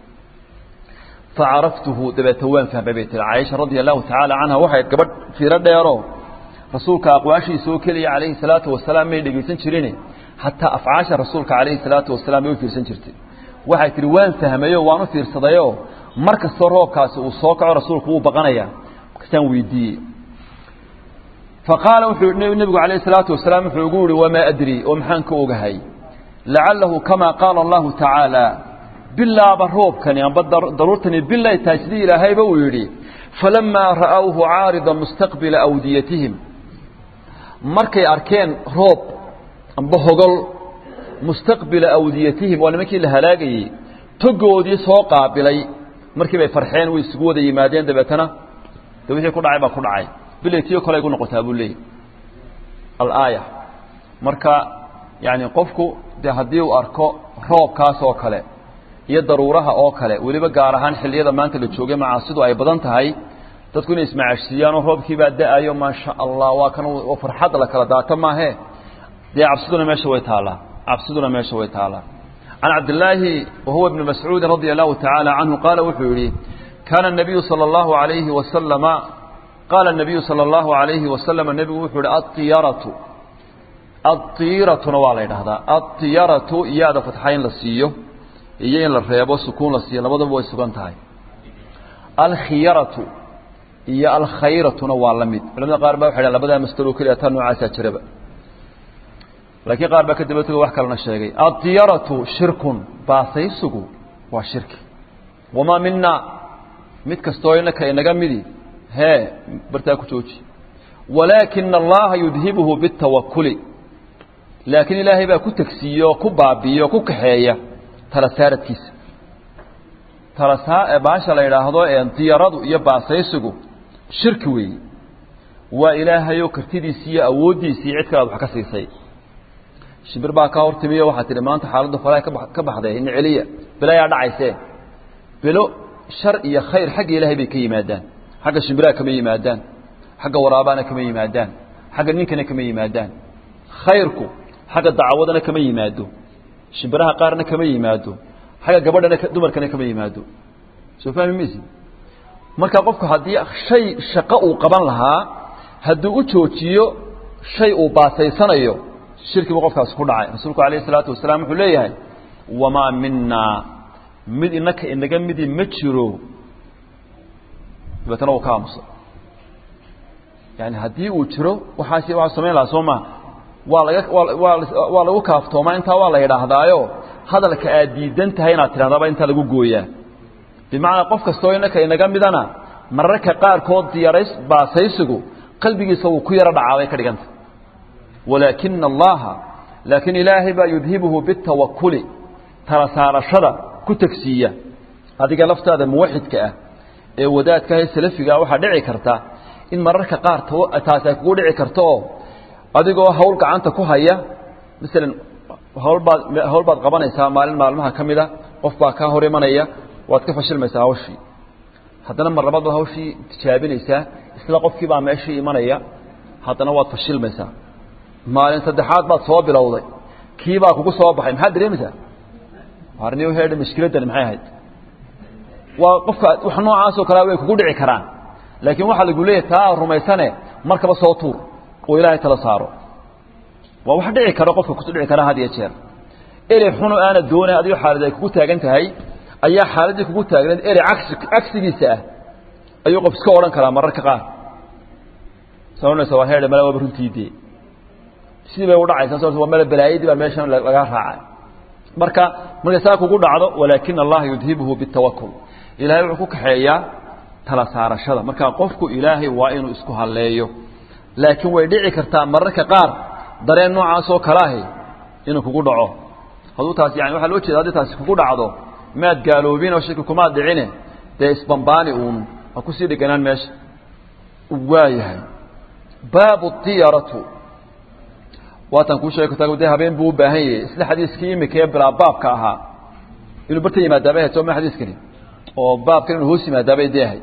facaraftuhu dabeeta waan fahmay bay tiri caaisha radia allahu tacaala canha waxay gabadh fiiro dheero rasuulka aqwaashiisa oo keliya calayhi salaatu wasalaam may dhegaysan jirin xataa afcaasha rasuulka calayhi salaatu wasalaam may u fiirsan jirtay waxay tihi waan fahmayo waan u fiirsadayo mar kastoo roobkaasi uu soo kaco rasuulku wuu baqanayaa markaasaan weydiiyey faqaala wuxuu nebigu calayhi salaatu wasalaam wuxuu ugu yihi wamaa adri oo maxaan ka ogahay lacalahu kamaa qaala allahu tacaala bilaaba roobkani amba daruurtani bilay tahay sidii ilaahayba uu yidhi falamaa ra'awhu caarida mustaqbila awdiyatihim markay arkeen roob amba hogol mustaqbila awdiyatihim waa nimankii la halaagayey togoodii soo qaabilay markii bay farxeen way isugu wada yimaadeen dabeetana de wixii ku dhacay baa ku dhacay bilay tiyo kale igu noqotaa buu leeyay alaaya marka yani qofku de haddii uu arko roobkaas oo kale iyo daruuraha oo kale weliba gaar ahaan xilliyada maanta la joogay macaasidu ay badan tahay dadku inay ismacaashsiiyaanoo roobkiibaa da-ayo maasha allah waa kan farxadda la kala daata maahe dee cabsiduna meesha way taallaa cabsiduna meesha way taallaa can cabdillaahi wahuwa ibni mascuudin radia allahu tacaala canhu qaala wuxuu yihi kaana nabiyu sala allahu alayhi wasalama qaala nabiyu sala allahu alayhi wasalama nebigu wuxuu yihi aiyaratu aiiratuna waa la yidhahdaa aiyaratu iyaada fatxa in la siiyo iyo in la reebo sukuun la siiyo labadaba way sugan tahay alkhiyaratu iyo alkhayratuna waa la mid culamada qaar baa waxay dhahan labadaa masdaro keliya taa noocaasaa jiraba laakiin qaar baa ka daba tego wax kalena sheegay addiyaratu shirkun baasaysigu waa shirki wamaa mina mid kastoo inaka inaga midi hee bartaa ku jooji walaakina allaha yudhibuhu bitawakuli laakiin ilaahay baa ku tegsiiye oo ku baabiiye oo ku kaxeeya tala saaradkiisa talasaa baasha la yidhaahdo ee diyaradu iyo baasaysigu shirki weeye waa ilaahayoo kartidiisii iyo awooddiisii cid kale ad wax ka siisay shimbir baa kaa hortimiyo waxaa tihi maanta xaaladdu falaha ka baxday ina celiya bilayaa dhacaysee bilo shar iyo khayr xagga ilaahay bay ka yimaadaan xagga shimbiraha kama yimaadaan xagga waraabaana kama yimaadaan xagga ninkana kama yimaadaan khayrku xagga dacawadana kama yimaado shimbiraha qaarna kama yimaado xagga gabadhana dumarkana kama yimaado soo fahmi maysi marka qofku haddii shay shaqo uu qaban lahaa hadduu u joojiyo shay uu baasaysanayo shirkibu qofkaas ku dhacay rasuulku alayh isalaatu wasalaam wuxuu leeyahay wamaa minaa mid inaka inaga midi ma jiro dabeetana uu ka aamusa yani haddii uu jiro waxaas waa samayn lahaa soo maa waa laga waa waa lagu kaaftoomaa intaa waa la yidhaahdaayo hadalka aad diidan tahay inaad tidhahdaba intaa lagu gooyaa bimacnaa qof kastoo inaka inaga midana mararka qaarkood diyarays baasaysigu qalbigiisa wuu ku yaro dhacaa bay ka dhiganta walaakina allaha laakiin ilaahay baa yudhibuhu bitawakuli tala saarashada ku tegsiiya adiga laftaada muwaxidka ah ee wadaadka ah ee salafiga ah waxaa dhici karta in mararka qaar taasi ay kugu dhici karto oo adigoo hawl gacanta ku haya masalan hawlbaad hawl baad qabanaysaa maalin maalmaha ka mida qof baa kaa hor imanaya waad ka fashilmaysaa hawshii haddana mar labaad baad hawshii tijaabinaysaa isla qofkii baa meeshii imanaya haddana waad fashilmaysaa maalin saddexaad baad soo bilowday kii baa kugu soo baxay maxaad dareemaysaa arniyo heedha mashkiladdani maxay ahayd waa qofka wax noocaasoo kalea way kugu dhici karaan laakiin waxaa lagu leeyahy taa rumaysane markaba soo tuur oo ilaahay tala saaro waa wax dhici karo qofka kusu dhici kara had iyo jeer erey xuno aana doonay adigo xaalad ay kugu taagan tahay ayaa xaaladdii kugu taagneed erey cagsi cagsigiisa ah ayuu qof iska odhan karaa mararka qaar soonaysa waa heedha mala waaba runtii dee sidii bay u dhacaysaa waa mala balaayadii baa meeshan laga raacay marka markay saa kugu dhacdo walaakina allaha yudhibuhu bitawakul ilaahay wuxuu ku kaxeeyaa tala saarashada marka qofku ilaahay waa inuu isku halleeyo laakiin way dhici kartaa mararka qaar dareen noocaasoo kale ahi inuu kugu dhaco hadduu taas yani waxaa loo jeeda haddii taasi kugu dhacdo maad gaaloobin oo shaki kumaad dhicine dee isbambaani uun ha kusii dheganaan meesha waayahay baabu diyaratu waatan kuu sheegi kartaa de habeen buu u baahan yahay isla xadiiskii imika ee bilaa baabka ahaa inuu barta yimaadaabay ahayd sooma xadiiskani oo baabkan inuu hoos yimaadaabay dee ahayd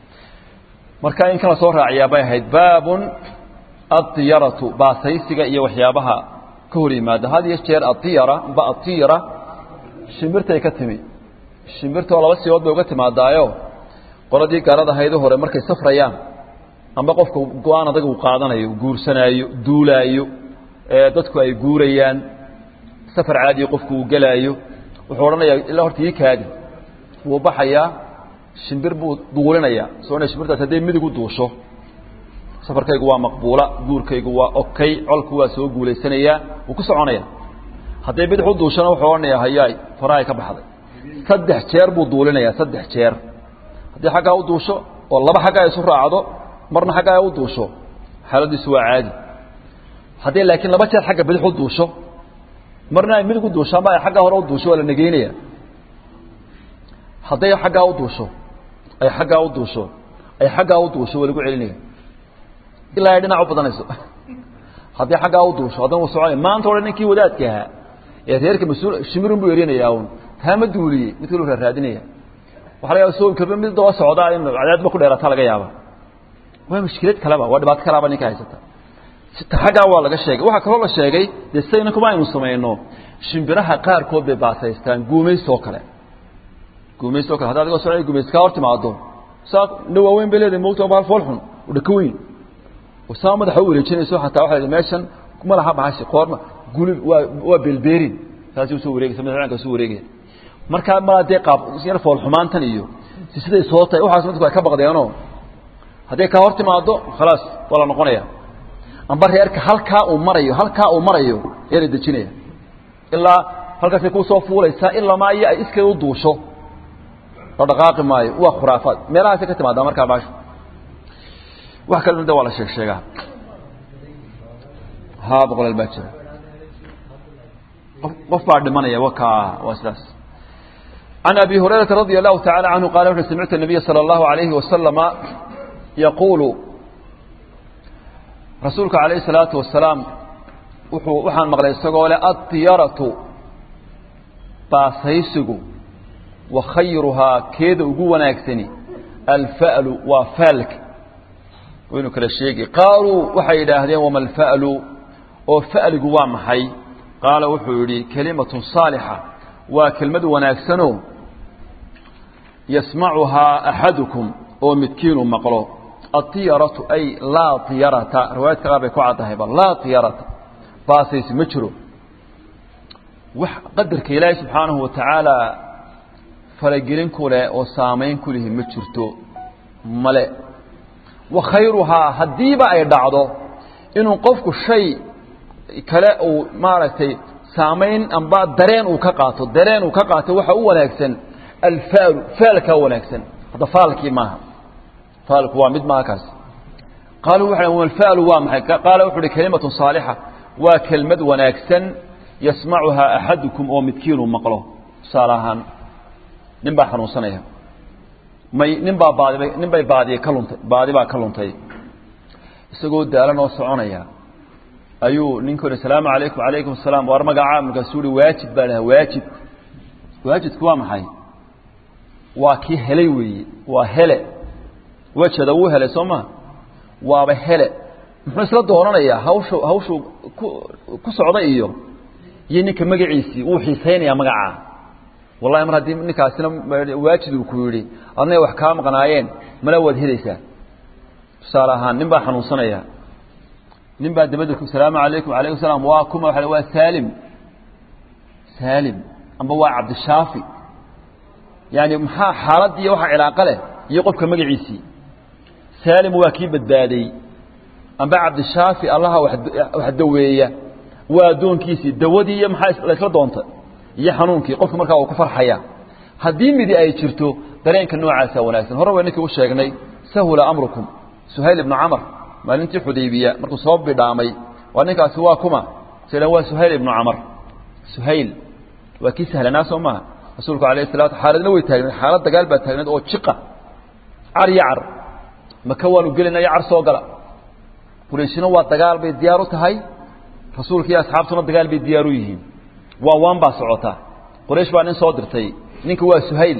marka in kala soo raaciyaa bay ahayd baabun addiyaratu baasaysiga iyo waxyaabaha ka hor yimaada had iyo jeer adiyara ba adiyara shimbirtay ka timi shimbirtoo laba sibood bay uga timaadaayo qoladii gaarad ahaydu hore markay safrayaan amba qofka go-aan adag uu qaadanayo guursanaayo duulaayo dadku ay guurayaan safar caadiya qofku uu gelaayo wuxuu odhanayaa ilaa horta ii kaadi wuu baxayaa shimbir buu duulinayaa soona shimbirtaas hadday midig u duusho safarkaygu waa maqbuula guurkaygu waa okay colku waa soo guulaysanayaa wuu ku soconaya hadday bidix u duushona wuxuu odhanayaa hayaay farahay ka baxday saddex jeer buu duulinayaa saddex jeer haddii xaggaa u duusho oo laba xaggaa isu raacdo marna xaggaa u duusho xaaladiisu waa caadi hadday laakiin laba jeer xagga bidix u duusho marna ay midig u duusho ama ay xaggaa hore u duusho waa la negeynaya hadday xaggaa u duusho ay xaggaa u duusho ay xaggaa u duusho waa lagu celinaya ilaa ay dhinac u badanayso haddii xaggaa u duusho haddana uu soconaya maanta odhan ninkii wadaadka ahaa ee reerka mas-uul shimirun buu erinayaa un taa ma duuliyey mid kaluu raaraadinaya waxa laga yaaba soo kalba mid daba socdaa in cadaadba ku dheerataa laga yaaba waa mushkilad kaleba waa dhibaato kalaba ninka haysata xaggaa waa laga sheegay waxaa kaloo la sheegay dee sidayna kuma aynu samayno shimbiraha qaarkood bay baasaystaan guumaysoo kale guumaysoo kale hadda adigoo socday guumays kaa hor timaado saa na waaweyn bay leedahay moogta baal fool xun oo dhaka weyn oo saa madaxa u wareejinayso xataa waxa la meeshan kuma laha bahashi qoorma gulib waa waa belberin saasi usoo wareegaysa madaxanka usoo wareegaya markaa malaa dee qaab yar fool xumaantan iyo si siday soo tahay waxaas dadku ay ka baqdeenoo hadday kaa hor timaado khalaas waa la noqonaya amba reerka halkaa uu marayo halkaa uu marayo ayaa la dejinaya ilaa halkaasay kusoo fuulaysaa ilamaa iyo ay iskeeda u duusho la dhaqaaqi maayo waa khuraafaad meelahaasay ka timaadaa markaa baasha wax kale de waa la sheeg sheegaa ha boqolaal baa jira qof baa dhimanaya waka waa sidaas عن أبي هريرة رضي الله تعالى عنه قال وحنا سمعت النبي صلى الله عليه وسلم يقول رسولك عليه الصلاة والسلام وحان مغلي السقول الطيارة باسيسق وخيرها كيد وقوة ناكسني الفأل وفالك وينو كلا الشيء قالوا وحي إلهدين وما الفأل وفأل قوام حي قال وحوري كلمة صالحة وكلمة وناكسنو يسمعها أحدكم ومتكين مقلو الطيرة أي لا طيرة رواية كغابة كعادة هيبا لا طيرة باسيس مجرو قدر كإلهي سبحانه وتعالى falagelin kule oo saamayn ku lihi ma jirto male wa khayruhaa haddiiba ay dhacdo inuu qofku shay kale uu maaragtay saamayn amba dareen uu ka qaato dareen uu ka qaato waxa u wanaagsan alfaalu faalkaa wanaagsan hadda faalkii maaha faalku waa mid maaha kaas qaaluu waxa alfaalu waa maxay qaala wuxuu uhi kalimatun saalixa waa kelmad wanaagsan yasmacuhaa axadukum oo midkiinuu maqlo tusaale ahaan nin baa xanuunsanaya may nin baa baadi nin bay baadiye ka luntay baadi baa ka luntay isagoo daalan oo soconaya ayuu ninku yidhi salaamu calaykum calaykum asalaam waar magacaa markaasuu yihi waajib baa dhaha waajib waajibku waa maxay waa kii helay weeye waa hele wejada wuu helay soo ma waaba hele muxuu isla doonanayaa hawshu hawshuu ku ku socda iyo iyo ninka magaciisii wuu xiisaynayaa magacaa wallahi mar haddii ninkaasina waajid uu ku yidhi adnay wax kaa maqnaayeen mala waad helaysaa tusaale ahaan nin baa xanuunsanaya nin baa dabadda salaamu calaykum alaykum salaam waa kuma waa waa saalim saalim amba waa cabdishaafi yani maxaa xaalad iyo waxa cilaaqo leh iyo qofka magaciisii saalim waa kii badbaaday amba cabdishaafi allaha wax daweeya waa addoonkiisii dawadii iyo maxaa laysla doonta iyo xanuunkii qofka markaa uu ku farxaya haddii midi ay jirto dareenka noocaasa wanaagsan hore wayninkii u sheegnay sahula amrukum suhayl ibnu camar maalintii xudaybiya markuu soo bidhaamay waa ninkaasi waa kuma slan waa suhayl ibnu camar suhayl waa kii sahlanaa soo maaha rasuulku alayh salatu xaaladna way taagneed xaalad dagaal baa taagneed oo jiqa car iyo car maka waanu gelinaya car soo gala qurayshina waa dagaal bay diyaar u tahay rasuulka iyo asxaabtuna dagaal bay diyaar u yihiin waa waan baa socota quraysh baa nin soo dirtay ninka waa suhayl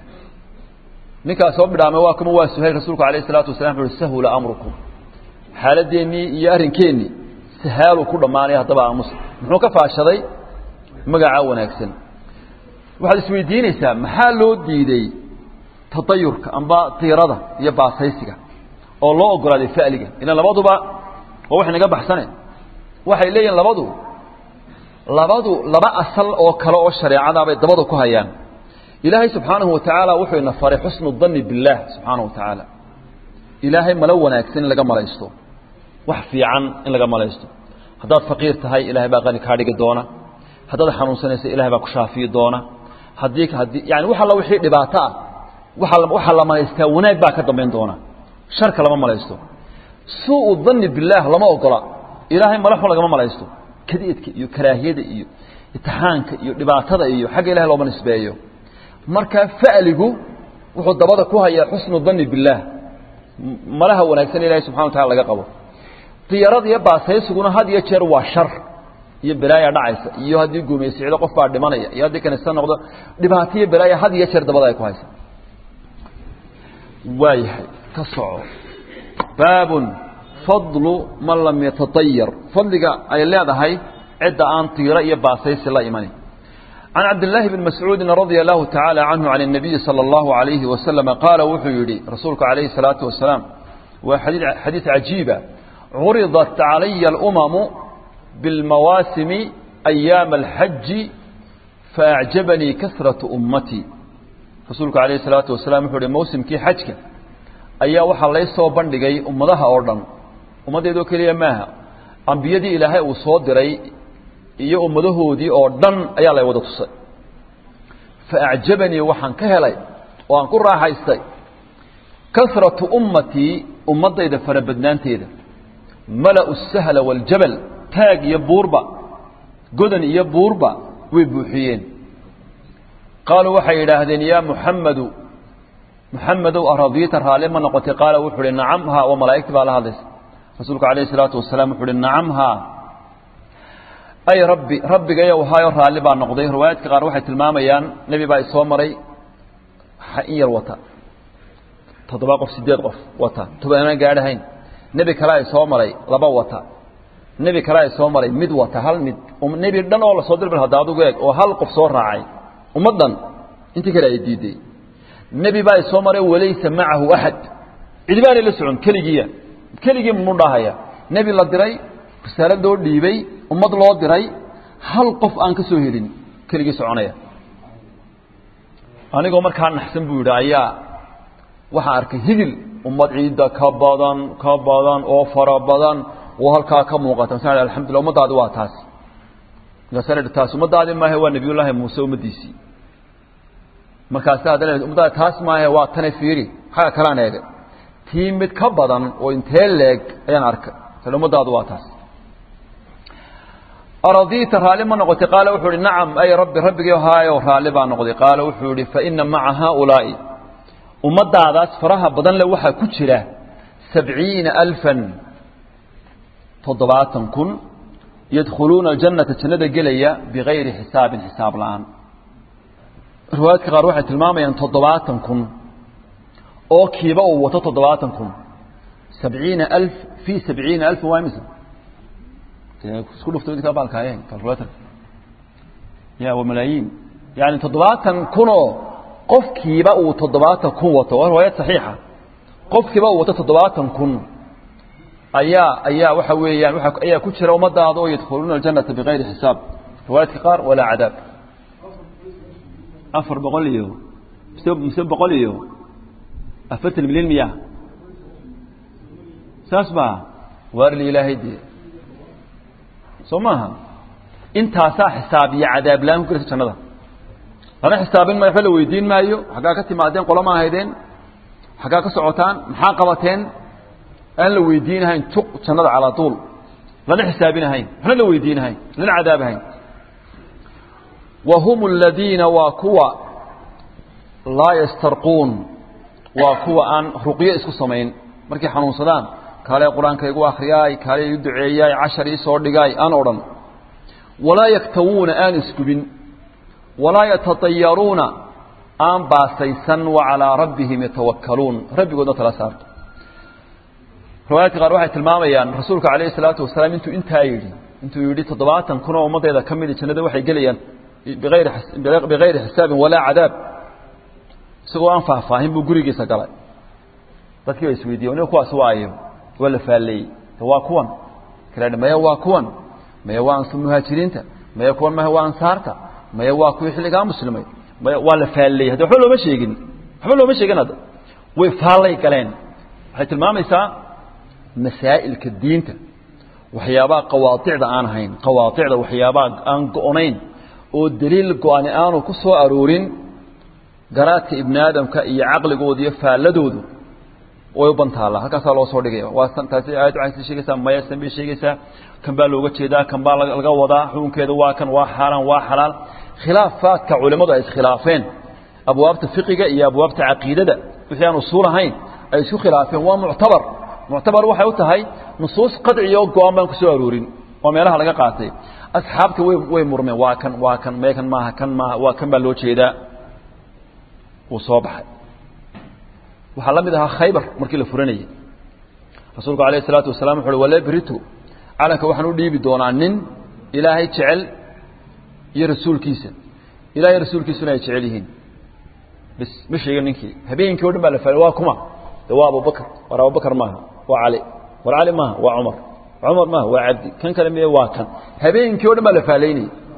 ninkaa soo bidhaamay waa kuma waa suhayl rasuulku alayh الsalaatu wasalam wuxu sahula amrukum xaaladeennii iyo arrinkeennii sahaaluu ku dhammaanay haddaba aamus muxuu ka faashaday magacaa wanaagsan waxaad isweydiinaysaa maxaa loo diiday tadayurka amba tiirada iyo baasaysiga oo loo ogolaaday fa'liga ilan labaduba waa wax inaga baxsane waxay leeyihin labadu labadu laba asal oo kale oo shareecada bay dabada ku hayaan ilaahay subxaanahu wa tacaala wuxuu ina faray xusnu danni billaah subxaanahu wa tacaala ilaahay malo wanaagsan in laga malaysto wax fiican in laga malaysto haddaad faqiir tahay ilahay baa qani kaa dhigi doona haddaad xanuunsanaysa ilahay baa ku shaafiyi doona haddii haddii yani wax alla wixii dhibaato ah waxa waxaa la malaystaa wanaag baa ka dambayn doona sharka lama malaysto suu danni billaah lama ogola ilaahay malaxun lagama malaysto kadiidka iyo karaahiyada iyo itixaanka iyo dhibaatada iyo xagga ilahay looma nisbeeyo marka fa'ligu wuxuu dabada ku hayaa xusnu danni billaah malaha wanaagsan ilahay subxana wa tacala laga qabo diyarada iyo baasaysiguna had iyo jeer waa shar iyo balaaya dhacaysa iyo haddii guumaysicdo qof baa dhimanaya iyo haddii kanisa noqdo dhibaato iyo balaaya had iyo jeer dabada ay ku haysa waayahay ka soco baabun fadlu man lam yataطayar fadliga ay leedahay cidda aan tiiro iyo baasaysi la imani can cabdillaahi bn mascuudin radia allahu tacaala canhu can الnabiyi salى اllahu alayhi wasalama qaala wuxuu yidhi rasuulku calayhi الsalaatu wasalaam waa xadiid cajiiba curidat calaya اlumamu biاlmawaasimi ayaama alxaji faacjabanii kasratu ummatii rasuulku calayhi salaatu wasalaam wuxuu uhi mawsimkii xajka ayaa waxaa lay soo bandhigay ummadaha oo dhan ummaddeedoo keliya maaha ambiyadii ilaahay uu soo diray iyo ummadahoodii oo dhan ayaa lay wada tusay fa acjabanii waxaan ka helay oo aan ku raaxaystay kasratu ummatii ummaddayda farabadnaanteeda mala'u sahla waaljabal taag iyo buurba godan iyo buurba way buuxiyeen qaaluu waxay yidhaahdeen yaa muxammadu muxamedow aradiita raalli ma noqotay qaala wuxuu uhi nacam haa oo malaa'igtii baa la hadlaysa rasuulku calayhi salaatu wasalaam wuxuu uhi nacam haa ay rabbi rabbigayow haayo raalli baa noqday riwaayaadka qaar waxay tilmaamayaan nebi baa isoo maray in yar wata toddoba qof sideed qof wata tobanaan gaadhahayn nebi kalea isoo maray laba wata nebi kalea isoo maray mid wata hal mid nebi dhan oo lasoo dirbar hadda adugu eeg oo hal qof soo raacay ummaddan intii kale ay diiday nebi baa isoo maray walaysa macahu axad cidi baanay la socon keligiiya keligii munu dhahaya nebi la diray risaalad loo dhiibay ummad loo diray hal qof aan ka soo helin keligii soconaya anigoo markaa naxsan buu yidhi ayaa waxaa arkay higil ummad ciidda ka badan ka badan oo fara badan oo halkaa ka muuqata masa alxamdullah ummadaadi waa taas markaasa taas ummadaadi maahe waa nebiyullaahi muuse ummaddiisii markaasi haddana ummadaadi taas maahe waa tane fiiri xagga kalaan eegay tii mid ka badan oo intee leeg ayaan arkay sal ummadaadu waa taas aradiita raalli ma noqotay qaala wuxuu ihi nacam ay rabbi rabbigii haayo raalli baa noqday qaala wuxuu ihi faina maca haaulaa'i ummadaadaas faraha badan le waxaa ku jira sabciina alfan toddobaatan kun yadkhuluuna aljannata jannada gelaya bigayri xisaabin xisaab la-aan riwaayaadka qaar waxay tilmaamayaan toddobaatan kun oo kiiba uu wato toddobaatan kun sabciina alf fii sabciina alfin waa imisa isku dhufto idinkaa baalkaaye calculator ya waa malaayiin yani toddobaatan kunoo qofkiiba uu toddobaatan kun wato waa riwaayad saxiixa qofkiiba uu wato toddobaatan kun ayaa ayaa waxa weeyaan waa ayaa ku jira ummadaada oo yadkhuluuna aljannata bigayri xisaab riwaayaadka qaar walaa cadaab afar boqol iyo mise mise boqol iyo afartan milyan miya saas baa waarli ilaahay dee soo maaha intaasaa xisaab iyo cadaab la-aan ku gelaysa jannada lana xisaabin maayo waxba la weydiin maayo xaggaa ka timaadeen qolama ahaydeen xaggaa ka socotaan maxaa qabateen aan la weydiinahayn tuq jannada calaa tuul lana xisaabinahayn waxna la weydiinahayn lana cadaabahayn wa hum aladiina waa kuwa laa yastarquun waa kuwa aan ruqyo isku samayn markay xanuunsadaan kaale qur-aanka igu akhriyaay kaale igu duceeyaay cashar ii soo dhigaay aan odhan walaa yaktawuuna aan isgubin walaa yatatayaruuna aan baasaysan wa calaa rabbihim yatawakkaluun rabbigoodna tala saarto riwaayaadka qaar waxay tilmaamayaan rasuulka calayhi salaatu wasalaam intuu intaa yidhi intuu yidhi toddobaatan kun oo ummaddeeda ka midi jannada waxay gelayaan biayri bigayri xisaabin walaa cadaab isagoo aan faahfaahin buu gurigiisa galay dadkii ba isweydiye aniga kuwaas waayo waa la faalleeyey waa kuwan kale maya waa kuwan maya waa muhaajiriinta maya kuwan maya waa ansaarta maya waa kuwii xilligaa muslimay maya waa la faalleeyey hadda waxba looma sheegin waxba looma sheegin hadda way faallay galeen waxay tilmaamaysaa masaa'ilka diinta waxyaabaha qawaaicda aan ahayn qawaaicda waxyaabaha aan go-nayn oo daliil go-ani aanu ku soo aroorin garaadka ibni aadamka iyo caqligooda iyo faalladoodu way u bantaallaa halkaasaa loo soo dhigaya waa taasi aayad waxay sii sheegaysaa maya san bay sheegaysaa kan baa looga jeedaa kan baa laga wadaa xukunkeeda waa kan waa xaaraan waa xalaal khilaafaadka culimmadu ay iskhilaafeen abwaabta fiqiga iyo abwaabta caqiidada wixii aan usuul ahayn ay isku khilaafeen waa muctabar muctabar waxay u tahay nusuus qadciya oo go-aan baan ku soo aroorin oo meelaha laga qaatay asxaabta way way murmeen waa kan waa kan mee kan maaha kan maaha waa kan baa loo jeedaa wuu soo baxay waxaa la mid ahaa khaybar markii la furanayay rasuulku alayh الsalaatu wasalaam wuxu uhi walebritu calanka waxaan u dhiibi doonaa nin ilaahay jecel iyo rasuulkiisa ilahay rasuulkiisuna ay jecel yihiin bis ma sheegin ninkii habeenkii o dhan baa la faalay waa kuma de waa abubakr war abubakr maaha waa cali war cali maaha waa cumar cumar maaha waa cabdi kan kale miye waa kan habeenkii o dhan baa la faalaynayay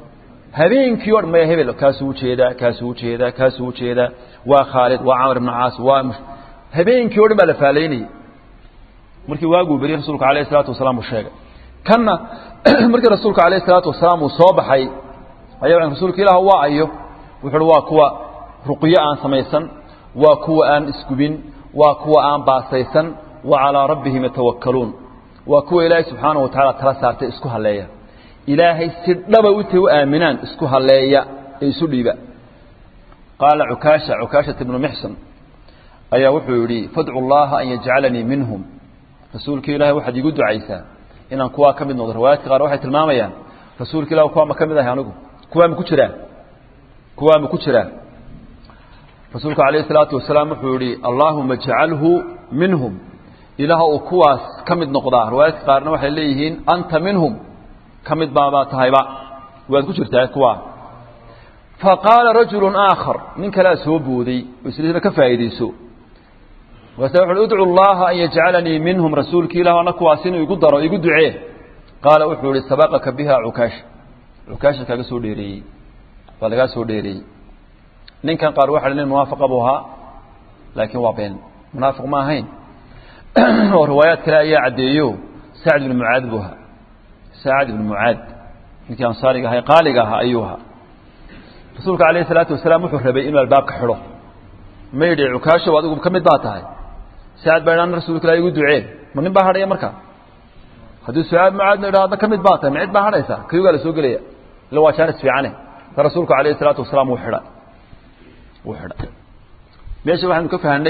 habeenkii o dhan maya hebel kaasuu ujeedaa kaasuu ujeedaa kaasuu ujeedaa waa khaalid waa camar ibnu caas waa habeenkii o dhan baa la faalaynayay markii waaguu beriyey rasuulku alayh isalaatu wasalaam uu sheegay kanna markii rasuulku alayh isalaatu wasalaam uu soo baxay ayaa rasuulka ilaah waa ayo wuxu uhi waa kuwa ruqyo aan samaysan waa kuwa aan isgubin waa kuwa aan baasaysan wa calaa rabbihim yatawakkaluun waa kuwa ilaahay subxaanahu wa tacala tala saartay isku halleeya ilaahay si dhaba intay u aaminaan isku halleeya ee isu dhiiba qaala cukaasha cukaashata ibnu mixsan ayaa wuxuu yidhi fadcu llaha an yajcalanii minhum rasuulka ilaahay waxaad iigu ducaysaa inaan kuwaa ka mid noqdo riwaayaadka qaar waxay tilmaamayaan rasuulka ilah kuwaa ma ka mid ahay anigu kuwaa ma ku jiraa kuwaa ma ku jiraa rasuulku alayh الsalaatu wasalaam wuxuu yihi allaahuma jcalhu minhum ilaah uu kuwaas ka mid noqdaa riwaayaadka qaarna waxay leeyihiin anta minhum ka mid baabaa tahayba waad ku jirtaa kuwaa faqaala rajulu aakhar nin kalea soo booday oo isliina ka faa'iidayso markaasa wuxu udcu llaha an yajcalanii minhum rasuulki ilah ana kuwaas inuu igu daro igu ducee qaala wuxuu yihi sabaqaka biha cukaasha cukaasha kaaga soo dheereeyey waa lagaa soo dheereeyey ninkan qaar waxa nin munaafiqa buu ahaa laakiin waa been munaafiq ma ahayn oo riwaayaad kale ayaa caddeeyo sacd ibnu mucaad buu ahaa sacd ibnu mucaad ninkii ansaariga ahaa qaaliga ahaa ayuu ahaa rasuulka alayh isalaatu wasalaam wuxuu rabay inuu albaabka xidho ma yidhi cukaashow adigu ka mid baa tahay sacad baa idhaan rasuulka ilah igu ducee ma nin baa hadhaya marka haddii sucaad mucaadna idha adna ka mid baa tahay ma cid baa hadhaysa kayugaa la soo gelaya illa waa jaanis fiicane ta rasuulku alayh isalaatu wasalaam wuu xidhay wuu xidhay meesha waxaynu ka fahanay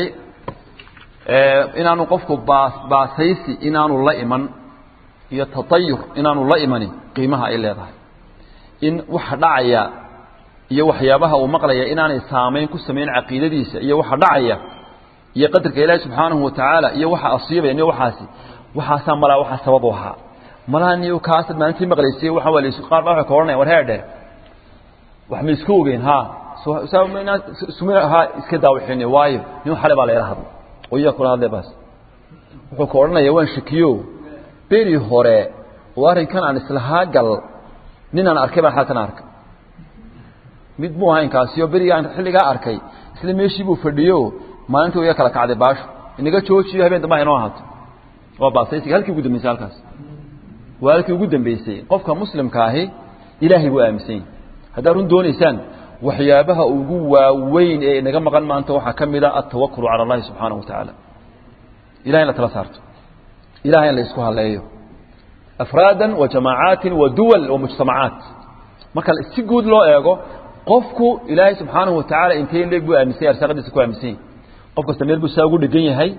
inaanu qofku baas baasaysi inaanu la iman iyo tatayur inaanu la imanin qiimaha ay leedahay in waxa dhacaya iyo waxyaabaha uu maqlaya inaanay saamayn ku samayn caqiidadiisa iyo waxa dhacaya iyo qadarka ilaahi subxaanahu watacaala iyo waxa asiibaya niyo waxaasi waxaasaa malaa waxaa sabab u ahaa malaha niyo kaasad maalintii maqlaysay waxa waa laysu qaar baa waxay ka odhanaya war heedhe wax ma isku ogeyn ha ha iska daawixin waayo nin xale baa layla hadlay oo iyaa kula hadlay baas wuxuu ka odhanaya waan shakiyo beri hore oo arrinkan aan islahaa gal nin aan arkay baan xalkan arkay mid muu ahayn kaasiyo berigaan xilligaa arkay isla meeshii buu fadhiyo maalintii iga kala kacday baasho inaga joojiyo habeen dambe inoo ahaato waa baasaysiga halkii ugu dambeysay halkaas waa halkii ugu dambeysay qofka muslimka ahi ilaahay buu aaminsan yahay haddaad run doonaysaan waxyaabaha ugu waaweyn ee inaga maqan maanta waxaa ka mid a altawakulu cala allahi subxaanahu watacaala ilahay in la tala saarto ilahay in la isku haleeyo afraadan wa jamaacaati wa duwal wa mujtamacaat marka si guud loo eego qofku ilaahay subxaanahu watacaala intee leeg buu aaminsanya arsaaqadiisa ku aaminsan yahay qof kasta meel buu saa ugu dhegan yahay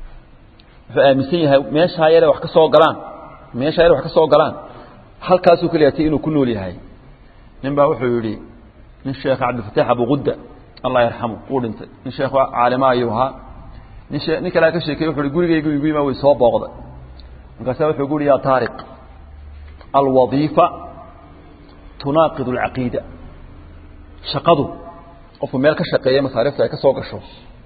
wuxuu aaminsan yahay meeshaa yare wax ka soo galaan meeshaa yare wax ka soo galaan halkaasuu kaliyatay inuu ku nool yahay nin baa wuxuu yidhi nin sheekh cabdilfataax abuqudda allah yarxamu wuu dhintay nin sheekh caalima ayuu ahaa nin shee nin kalea ka sheekey wuxu uhi gurigaygu igu yima way soo booqday markaasa wuxuu gu uhi yaa taariq alwadiifa tunaaqid alcaqiida shaqadu qofku meel ka shaqeeya masaarifta ay ka soo gasho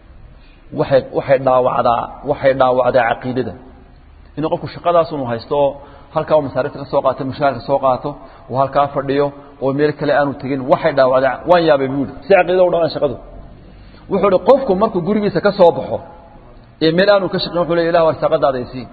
waxay waxay dhaawacdaa waxay dhaawacdaa caqiidada inuu qofku shaqadaas unu haysto oo halkaa uu masaarifta ka soo qaato mushaharka soo qaato oo halkaa fadhiyo oo meel kale aanu tegin waxay dhaawacdaa waan yaabay buu yidhi si caqiidada u dhawaan shaqadu wuxuu ihi qofku markuu gurigiisa ka soo baxo ee meel aanu ka shaqeyn wuxuu leey ilah arsaaqadaada isii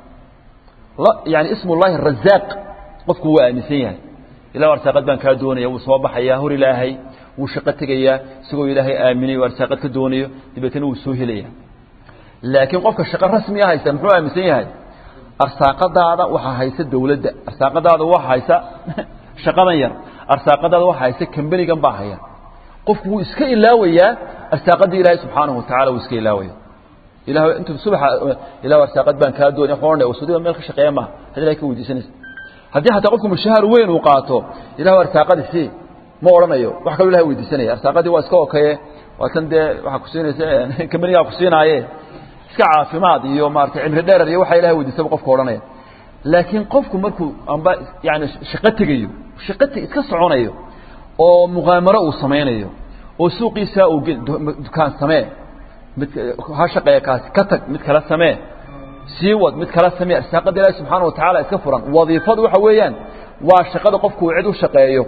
yani ismu llahi razaaq qofku waa aaminsan yahay ilah arsaaqad baan kaa doonaya wuu soo baxayaa hor ilaahay wuu shaqo tegayaa isagoo ilaahay aaminayo arsaaqad ka doonayo dabeetana wuu soo helayaa laakiin qofka shaqo rasmiya haysta muxuu aaminsan yahay arsaaqadaada waxaa haysa dawladda arsaaqadaada waxa haysa shaqadan yar arsaaqadaada waxa haysa kambanigan baa haya qofku wuu iska ilaawayaa arsaaqadii ilaahay subxaanahu watacala wuu iska ilaawaya ilah intu subaxa ilah arsaaqad baan kaa doonay waxaan odhanaya wasuudiga meel ka shaqeeya maaha had ilahay ka weydiisanaysa haddii xataa qofku mushaahar weyn uu qaato ilah arsaaqadi sii ma odhanayo wax kaloo ilahay weydiisanaya arsaaqadii waa iska okaye waa tan dee waxaa kusiinaysa kambanigaa kusiinaaye iska caafimaad iyo maarata cimri dheerar iyo waxaa ilahay weydiisaba qofka odhanaya laakiin qofku markuu amba yani shaqo tegayo shaqo iska soconayo oo muqaamaro uu samaynayo oo suuqiisaa uu dukaan samee mid ha shaqeeya kaasi ka tag mid kala samee sii wad mid kala samee arsaaqada ilaahi subxaana wa tacaala iska furan wadiifadu waxa weeyaan waa shaqada qofku uu cid u shaqeeyo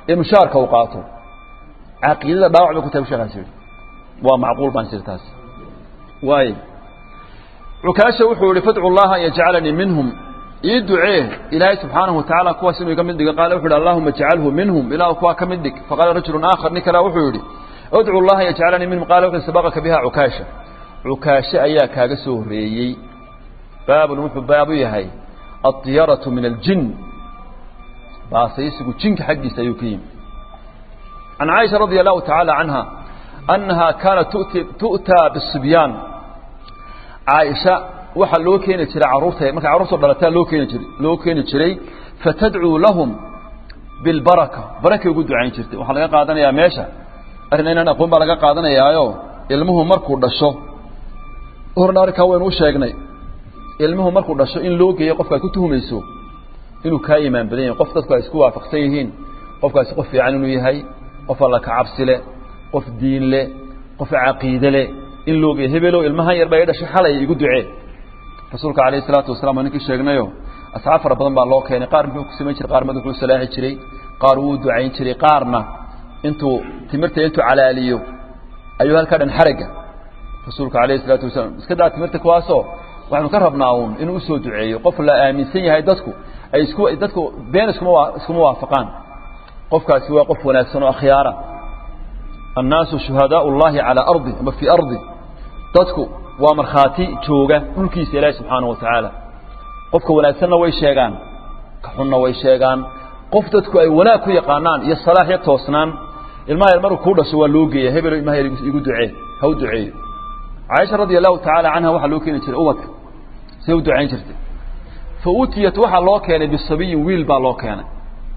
ee mushaarka uu qaato caqiidada dhaawac bay ku tahay bu sheekaas yidhi waa macquul baan sir taas waay cukaasha wuxuu yihi fadcu llaha an yajcalanii minhum ii ducee ilaahay subxaanahu watacaala kuwaas inuu iga mid dhigo qaala wuxu yhi allahuma ajcalhu minhum ilahu kuwaa ka mid dhig faqaala rajulu aakhar nin kale wuxuu yihi udcu llaha an yajcalanii minhum qaala wuxu sabaqaka biha cukaasha cukaashe ayaa kaaga soo horeeyey baabun wuxuu baabu yahay aطiyaratu min aljin baasaysigu jinka xaggiisa ayuu ka yimi can caaisha radia allahu tacaala canha annaha kaanat tu'taa bisibyaan caaisha waxaa loo keeni jiray carruurta markay carruurta dhalataa loo keeni jiray loo keeni jiray fatadcuu lahum bilbaraka barakay ugu ducayn jirtay waxaa laga qaadanayaa meesha arrin inaan aqoon baa laga qaadanayaayo ilmuhu markuu dhasho horna arrinkaa waynu u sheegnay ilmuhu markuu dhasho in loo geeyo qofka ay ku tuhumayso inuu kaa imaan badan yahay qof dadku ay isku waafaqsan yihiin qofkaasi qof fiican inuu yahay qof alla ka cabsi leh qof diin leh qof caqiide leh in loo geeyo hebelow ilmahan yar baa i dhashay xalay igu ducee rasuulka calayhi salaatu wasalaam waa ninkii sheegnayo asxaab fara badan baa loo keenay qaar muxuu ku samayn jiray qaar madaxuu salaaxi jiray qaar wuu ducayn jiray qaarna intuu timirta intuu calaaliyo ayuu halkaa dhan xaragga rasuulka calayhi salaatu wasalaam iska daa timirta kuwaasoo waxaynu ka rabnaa uun inuu usoo duceeyo qof la aaminsan yahay dadku ay isku dadku been iskuma waa iskuma waafaqaan qofkaasi waa qof wanaagsan oo akhyaara annaasu shuhadaau llahi calaa ardi ama fii ardi dadku waa markhaati jooga dhulkiisa ilaahi subxaanahu wa tacaala qofka wanaagsanna way sheegaan ka xunna way sheegaan qof dadku ay wanaag ku yaqaanaan iyo salaax iyo toosnaan ilmaha yar markuu kuu dhasho waa loo geeya hebelo ilmaha yar igu ducee ha u duceeyo caaisha radia allahu tacaala canha waxaa loo keeni jiray ubadka siday u ducayn jirtay fa utiyat waxaa loo keenay bisabiyin wiil baa loo keenay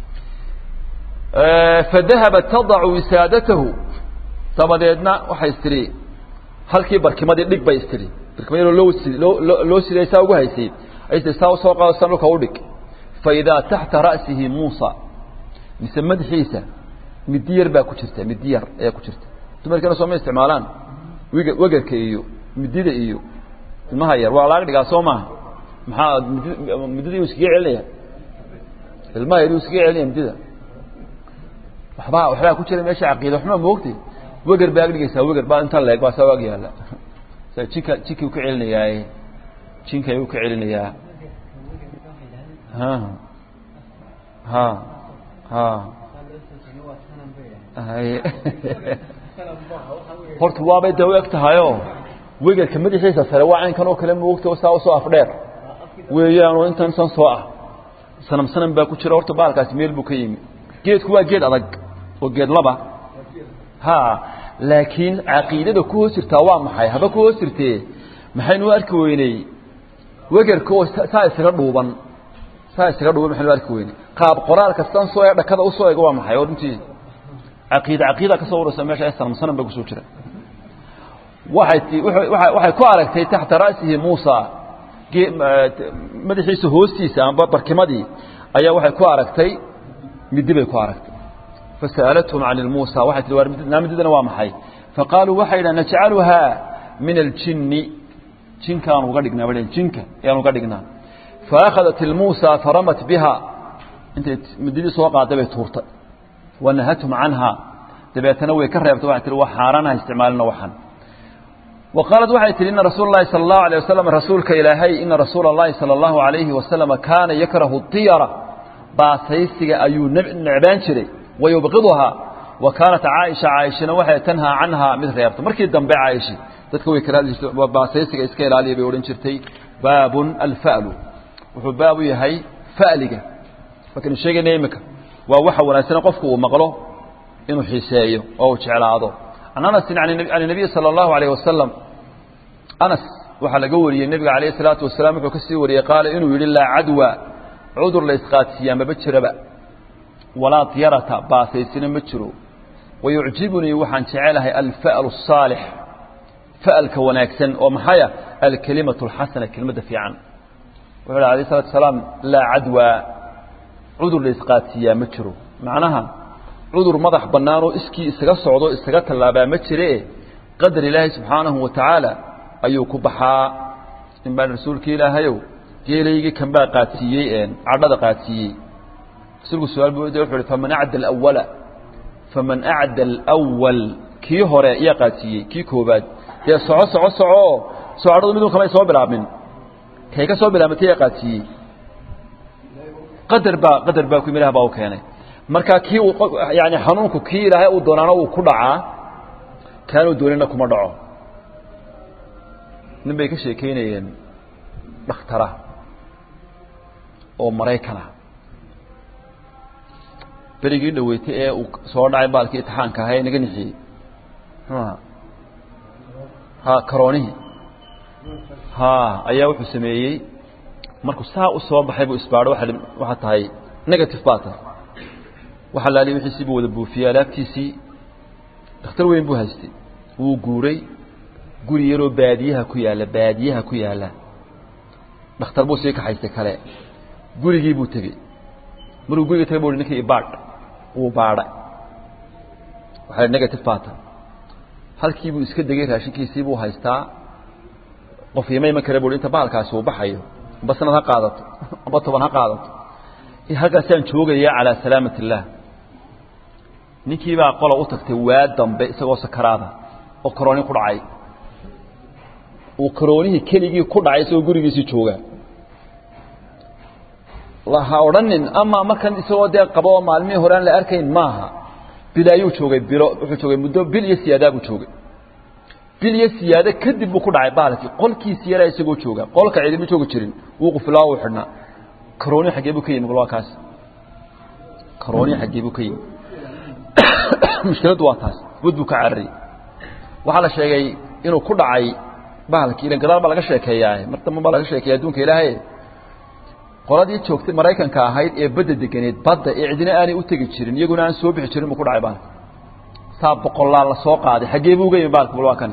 fadahabat tadacu wisaadatahu dabadeedna waxay istiri halkii barkimadii dhig bay istiri barkimadii loo loo loo siday saa ugu haysay ay istiri saa usoo qaado san dhulka u dhig fa idaa taxta ra'sihi muusa mise madaxiisa midi yar baa ku jirta midi yar ayaa ku jirta dumarkana sooma isticmaalaan wiga wegarka iyo midida iyo ilmaha yar waa laag dhigaa soo maaha maxaa midi midida uu iskaga celinaya ilmaha yar uu iskaga celinaya midida waxbaa waxbaa ku jira meesha caqiida waxma moogtay wegar baa ag dhigaysaa wegar baa inta leeg baa saa ag yaalla sa jinka jinkii u ka celinayaaye jinka ayuu ka celinayaa ha ha ha haye horta waabay daw eg tahayoo wegarka madaxiisa sare waa caynkan oo kale moogta saa usoo afdheer weeyaanoo intan san soo ah sanam sanam baa ku jira horta baalkaasi meel buu ka yimi geedku waa geed adag oo geed laba ha laakiin caqiidada ku hoos jirtaa waa maxay haba ku hoos jirtee maxaynu arki weyney wegarka oo saa isaga dhuuban saa isaga dhuuban maxaynu arki weyney qaab qoraalka san soo ee dhakada usoo ega waa maxay oo runtii caqiida caqiida ka soo urursa meesha sanam sanam baa kusoo jira waxay waxay ku aragtay taxta ra'sihi muusa madaxiisa hoostiisa amba barkimadii ayaa waxay ku aragtay midi bay ku aragtay fasa'alathum can ilmuusa waxay tihi war mididana waa maxay faqaaluu waxay yidhahan najcaluhaa min aljinni jinkaan uga dhignaa ba jinka ayaan uga dhignaa faakhadat ilmuusa faramat biha intay mididii soo qaaday bay tuurtay wanahathum canha dabeetana way ka reebtay waxay tihi waa xaaraanaha isticmaalina waxan وqاaلت waxay tihi iنa rasuul الlahi salى الlaه عليه وasلم rasuulka ilaahay ina rasuula الlahi salى الlahu عalayhi وaسلم kaana yakrahu الطiyara baasaysiga ayuu necbaan jiray wayubqiduhaa wa kaanat caaisha caaishana waxay tanhaa canhaa mid reebta markii dambe caaisha dadka way karaadi jirtay baasaysiga iska ilaaliya bay odhan jirtay baabun alfa'lu wuxuu baabu yahay fa'liga markaynu sheegayna imika waa waxa wanaagsan qofku uu maqlo inuu xiiseeyo oo uu jeclaado can anasin can الnabiy salى الlahu عalيه wasalam anas waxaa laga wariyey nebiga alayه الsalaatu wasalaam wuxuu ka sii wariyey qaala inuu yidhi laa cadwa cudur la isqaadsiiyaa maba jiraba walaa diyarata baasaysina ma jiro wayucjibunii waxaan jecelahay alfa'lu الصaalix fa'alka wanaagsan oo maxaya alkelimaة اlxasana kelmadda fiican wuxuu yhi alayه الsalatu wasalaam laa cadwa cudur la isqaadsiiyaa ma jiro macnaha cudur madax bannaanoo iskii isaga socdo isaga tallaabaa ma jiree qadar ilaahay subxaanahu wa tacaala ayuu ku baxaa in baa rasuulka ilaahayow geelaygii kanbaa qaadsiiyey cadhada qaadsiiyey rasuulku su-aal buu wuxu uhi faman acda alawala faman acda alwal kii hore yaa qaadsiiyey kii koobaad dee soco soco soco socodadu midun kamay soo bilaabmin kay ka soo bilaabmatay yaa qaadsiiyey qadar baa qadar baa ku ilaah baa u keenay marka kii uu yani xanuunku kii ilaahay uu doonaana uu ku dhacaa kaanuu doonina kuma dhaco nin bay ka sheekeynayeen dhakhtara oo maraykana berigii dhaweytay ee uu soo dhacay baalkii itixaanka ahaa ee naga nixiyey muxuu ahaa ha karoonihii ha ayaa wuxuu sameeyey markuu saa u soo baxay buu isbaadho waa waxaa tahay negative baa tahay waxa laali wixiisii buu wada buufiyey alaabtiisii dakhtar weyn buu haystay wuu guuray guri yaroo baadiyaha ku yaalla baadiyaha ku yaalla dhakhtar buu sii kaxaystay kale gurigii buu tegey markuu guriga tegay bu hi ninkii ibaadh wuu baadhay waxaa negative baa tahay halkii buu iska degay raashinkiisii buu haystaa qof ima iman kare bu inta bahalkaasi uu baxayo amba sanad ha qaadato amba toban ha qaadato halkaasaan joogaya calaa salaamat illaah ninkii baa qola u tagtay waa dambe isagoo sakaraada oo karooni ku dhacay uu karoonihii keligii ku dhacay isagoo gurigiisii jooga ha odhanin ama markan isagoo dee qabo oo maalmihii hore aan la arkayn maaha bilaayuu joogay bilo wuxuu joogay muddo bil iyo siyaadaa buu joogay bil iyo siyaado kadib buu ku dhacay baalkii qolkiisi yaraa isagoo jooga qolka ciidama joogi jirin wuu qufilaa uu xidhnaa karooni xaggee buu ka yimi waa kaas karooni xaggee buu ka yimi mushkiladdu waa taas wad buu ka carariyey waxaa la sheegay inuu ku dhacay bahalkii ilan gadaal baa laga sheekeeyaa mar damba baa laga sheekeeya adduunka ilaahay qoladii joogtay maraykanka ahayd ee badda deganeed badda ee cidina aanay u tegi jirin iyaguna aan soo bixi jirin buu ku dhacay baalka saa boqolaal la soo qaaday xaggee buu uga yimi baalka bal waa kani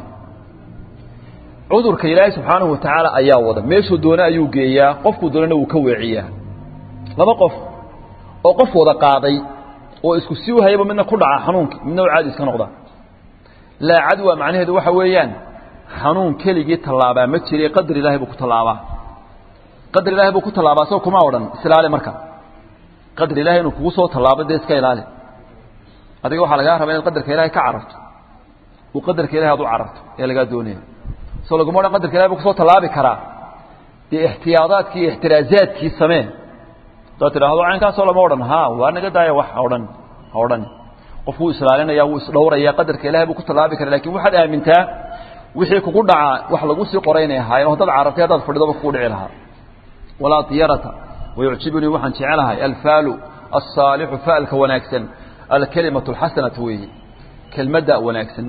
cudurka ilaahay subxaanahu watacaala ayaa wada meeshuu doone ayuu geeyaa qofkuu doonana wuu ka weeciyaa laba qof oo qof wada qaaday oo isku sii hayaba midna ku dhaca xanuunkii midna u caadi iska noqda laa cadwa macnaheedu waxa weeyaan xanuun keligii tallaabaa ma jire qadar ilahay buu ku tallaabaa qadar ilahay buu ku tallaabaa soo kuma odhan isilaali marka qadar ilahay inuu kugu soo tallaabo dee iska ilaali adiga waxaa lagaa rabaa inaad qadarka ilahay ka cararto uu qadarka ilahay aad u cararto ee lagaa doonaya soo laguma odhan qadarka ilahay buu kusoo tallaabi karaa dee ixtiyaadaadkii iyo ixtiraazaadkii samee hadaad tidhaahdo caynkaasoo lama odhan ha waa naga daaya wax ha odhan ha odhan qof wuu islaalinaya wuu isdhowraya qadarka ilahay buu ku tallaabi kara lakin waxaad aamintaa wixii kugu dhacaa wax lagu sii qoray inay ahaayeen haddaad carartay haddaad fadhidoba kugu dhici lahaa walaa diyarata wayucjibunii waxaan jecelahay alfaalu alsaalixu faalka wanaagsan alkalimatu alxasanatu weeye kelmadda wanaagsan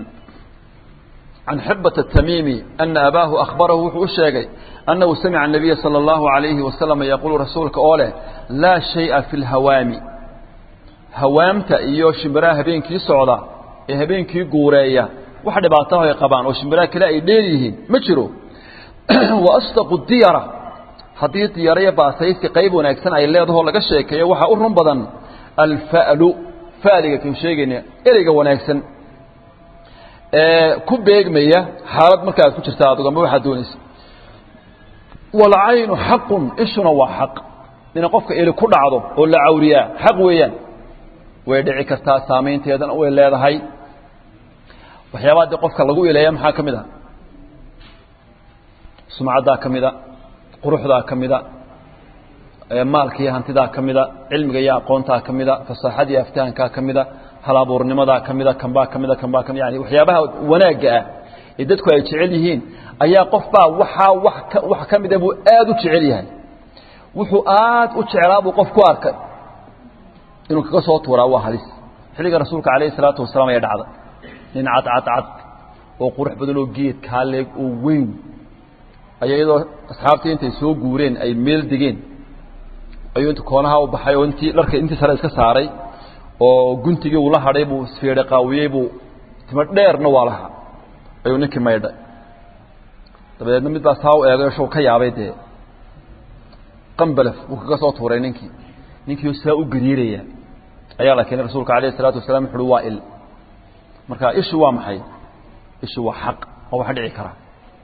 can xibata atamiimi ana abaahu akhbarahu wuxuu u sheegay annahu samica anabiya sala allahu alayhi wasalam yaquulu rasuulka oo leh laa shaya fi lhawaami hawaamta iyo shimbiraha habeenkii socda ee habeenkii guureeya wax dhibaataho ay qabaan oo shimbiraha kale ay dheer yihiin ma jiro wa asdaqu diyara haddii diyara iyo baasaysi qayb wanaagsan ay leedahoo laga sheekeeyo waxaa u run badan alfa'lu fa'liga kan sheegayna ereyga wanaagsan ee ku beegmaya xaalad marka aad ku jirta adigu ama waxaad doonaysa walcaynu xaqun ishuna waa xaq ina qofka eli ku dhacdo oo la cawriyaa xaq weeyaan way dhici kartaa saamaynteedana way leedahay waxyaabaha dee qofka lagu ileeya maxaa ka mid a sumcaddaa ka mida quruxdaa ka mida maalka iyo hantidaa ka mida cilmiga iyo aqoontaa ka mida fasaaxada iyo aftahankaa ka mida halabuurnimadaa ka mida kanbaa ka mida kanbaa kami yani waxyaabaha wanaagga ah ee dadku ay jecel yihiin ayaa qofbaa waxaa wax ka wax ka mida buu aada u jecel yahay wuxuu aad u jeclaa buu qof ku arkay inuu kaga soo tuuraa waa halis xilliga rasuulka calayhi salaatu wasalaam ayaa dhacda nin cadcadcad oo qurux badan oo geed kaaleeg oo weyn ayaa iyadoo asxaabtii intay soo guureen ay meel degeen ayuu inta koonaha u baxay oo intii dharka intii sare iska saaray oo guntigii uu la hadhay buu isfiidhe qaawiyey buu timo dheerna waa lahaa ayuu ninkii maydhay dabadeedna mid baa saa u eegay show ka yaabay dee qambalaf buu kaga soo tuuray ninkii ninkii saa u gariiraya ayaa la keenay rasuulka alayh isalaatu wasalaam wuxu uhi waa il marka ishu waa maxay ishu waa xaq oo wax dhici kara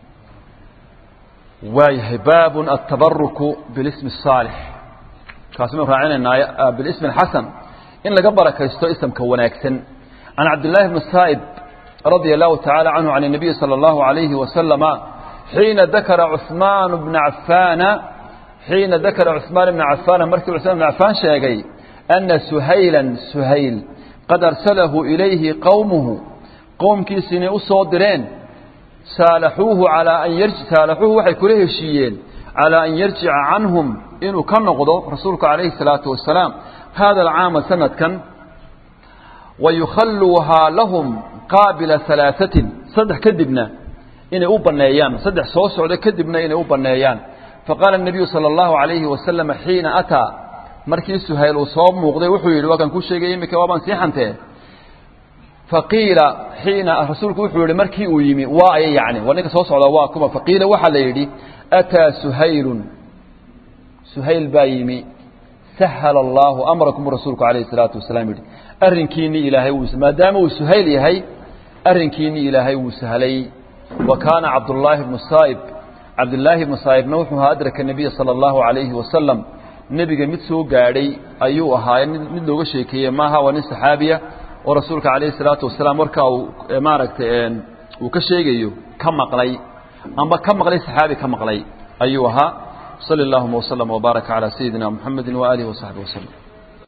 waayahay baabun atabaruku bilismi الsaalix kaasi maynu raacinaynaa bilismi اxasan in laga barakaysto isamka wanaagsan can cabdillaahi bni saa'ib radia allahu tacaala canhu can الnabiyi salى اllahu عalayhi wasalama xiina dakara cuثmaan bna cafaana xiina dakara cuثmaan bna cafaana markii cuثmaan bna cafaan sheegay ana suhayla suhayl qad arsalahu ilayhi qowmuhu qowmkiisi inay u soo direen saalaxuuhu alaa an saalaxuuhu waxay kula heshiiyeen calaa an yarjica canhum inuu ka noqdo rasuulku calayhi الsalaatu wasalaam hada alcaama sanadkan wayukhalluuhaa lahum qaabila halaaثatin saddex kadibna inay u banneeyaan saddex soo socda kadibna inay u banneeyaan faqaala الnabiyu salى اllahu عalayhi wasalam xiina ataa markii suhayl uu soo muuqday wuxuu yidhi waa kan ku sheegay iminka waabaan sii xantee faqiila xiina rasuulku wuxuu yihi markii uu yimi waa aya yani waa ninka soo socda waa kuma faqiila waxaa la yidhi ataa suhaylun suhayl baa yimi sahala allaahu amrakum rasuulku calayhi salaatu wasalaam yidhi arrinkiinii ilaahay wuu maadaama uu suhayl yahay arrinkiinii ilaahay wuu sahlay wa kaana cabdullaahi bnu saa'ib cabdillaahi bnu saa'ibna wuxuu ahaa adraka nebiya sala allahu calayhi wasalam nebiga mid soo gaadhay ayuu ahaaye mid looga sheekeeyey maaha waa nin saxaabiya oo rasuulka calayhi salaatu wasalaam markaa uu maaragtay uu ka sheegayo ka maqlay amba ka maqlay saxaabi ka maqlay ayuu ahaa sali allahuma waslama wbaaraka calaa sayidina muxamedi waaalihi wasaxbi waslem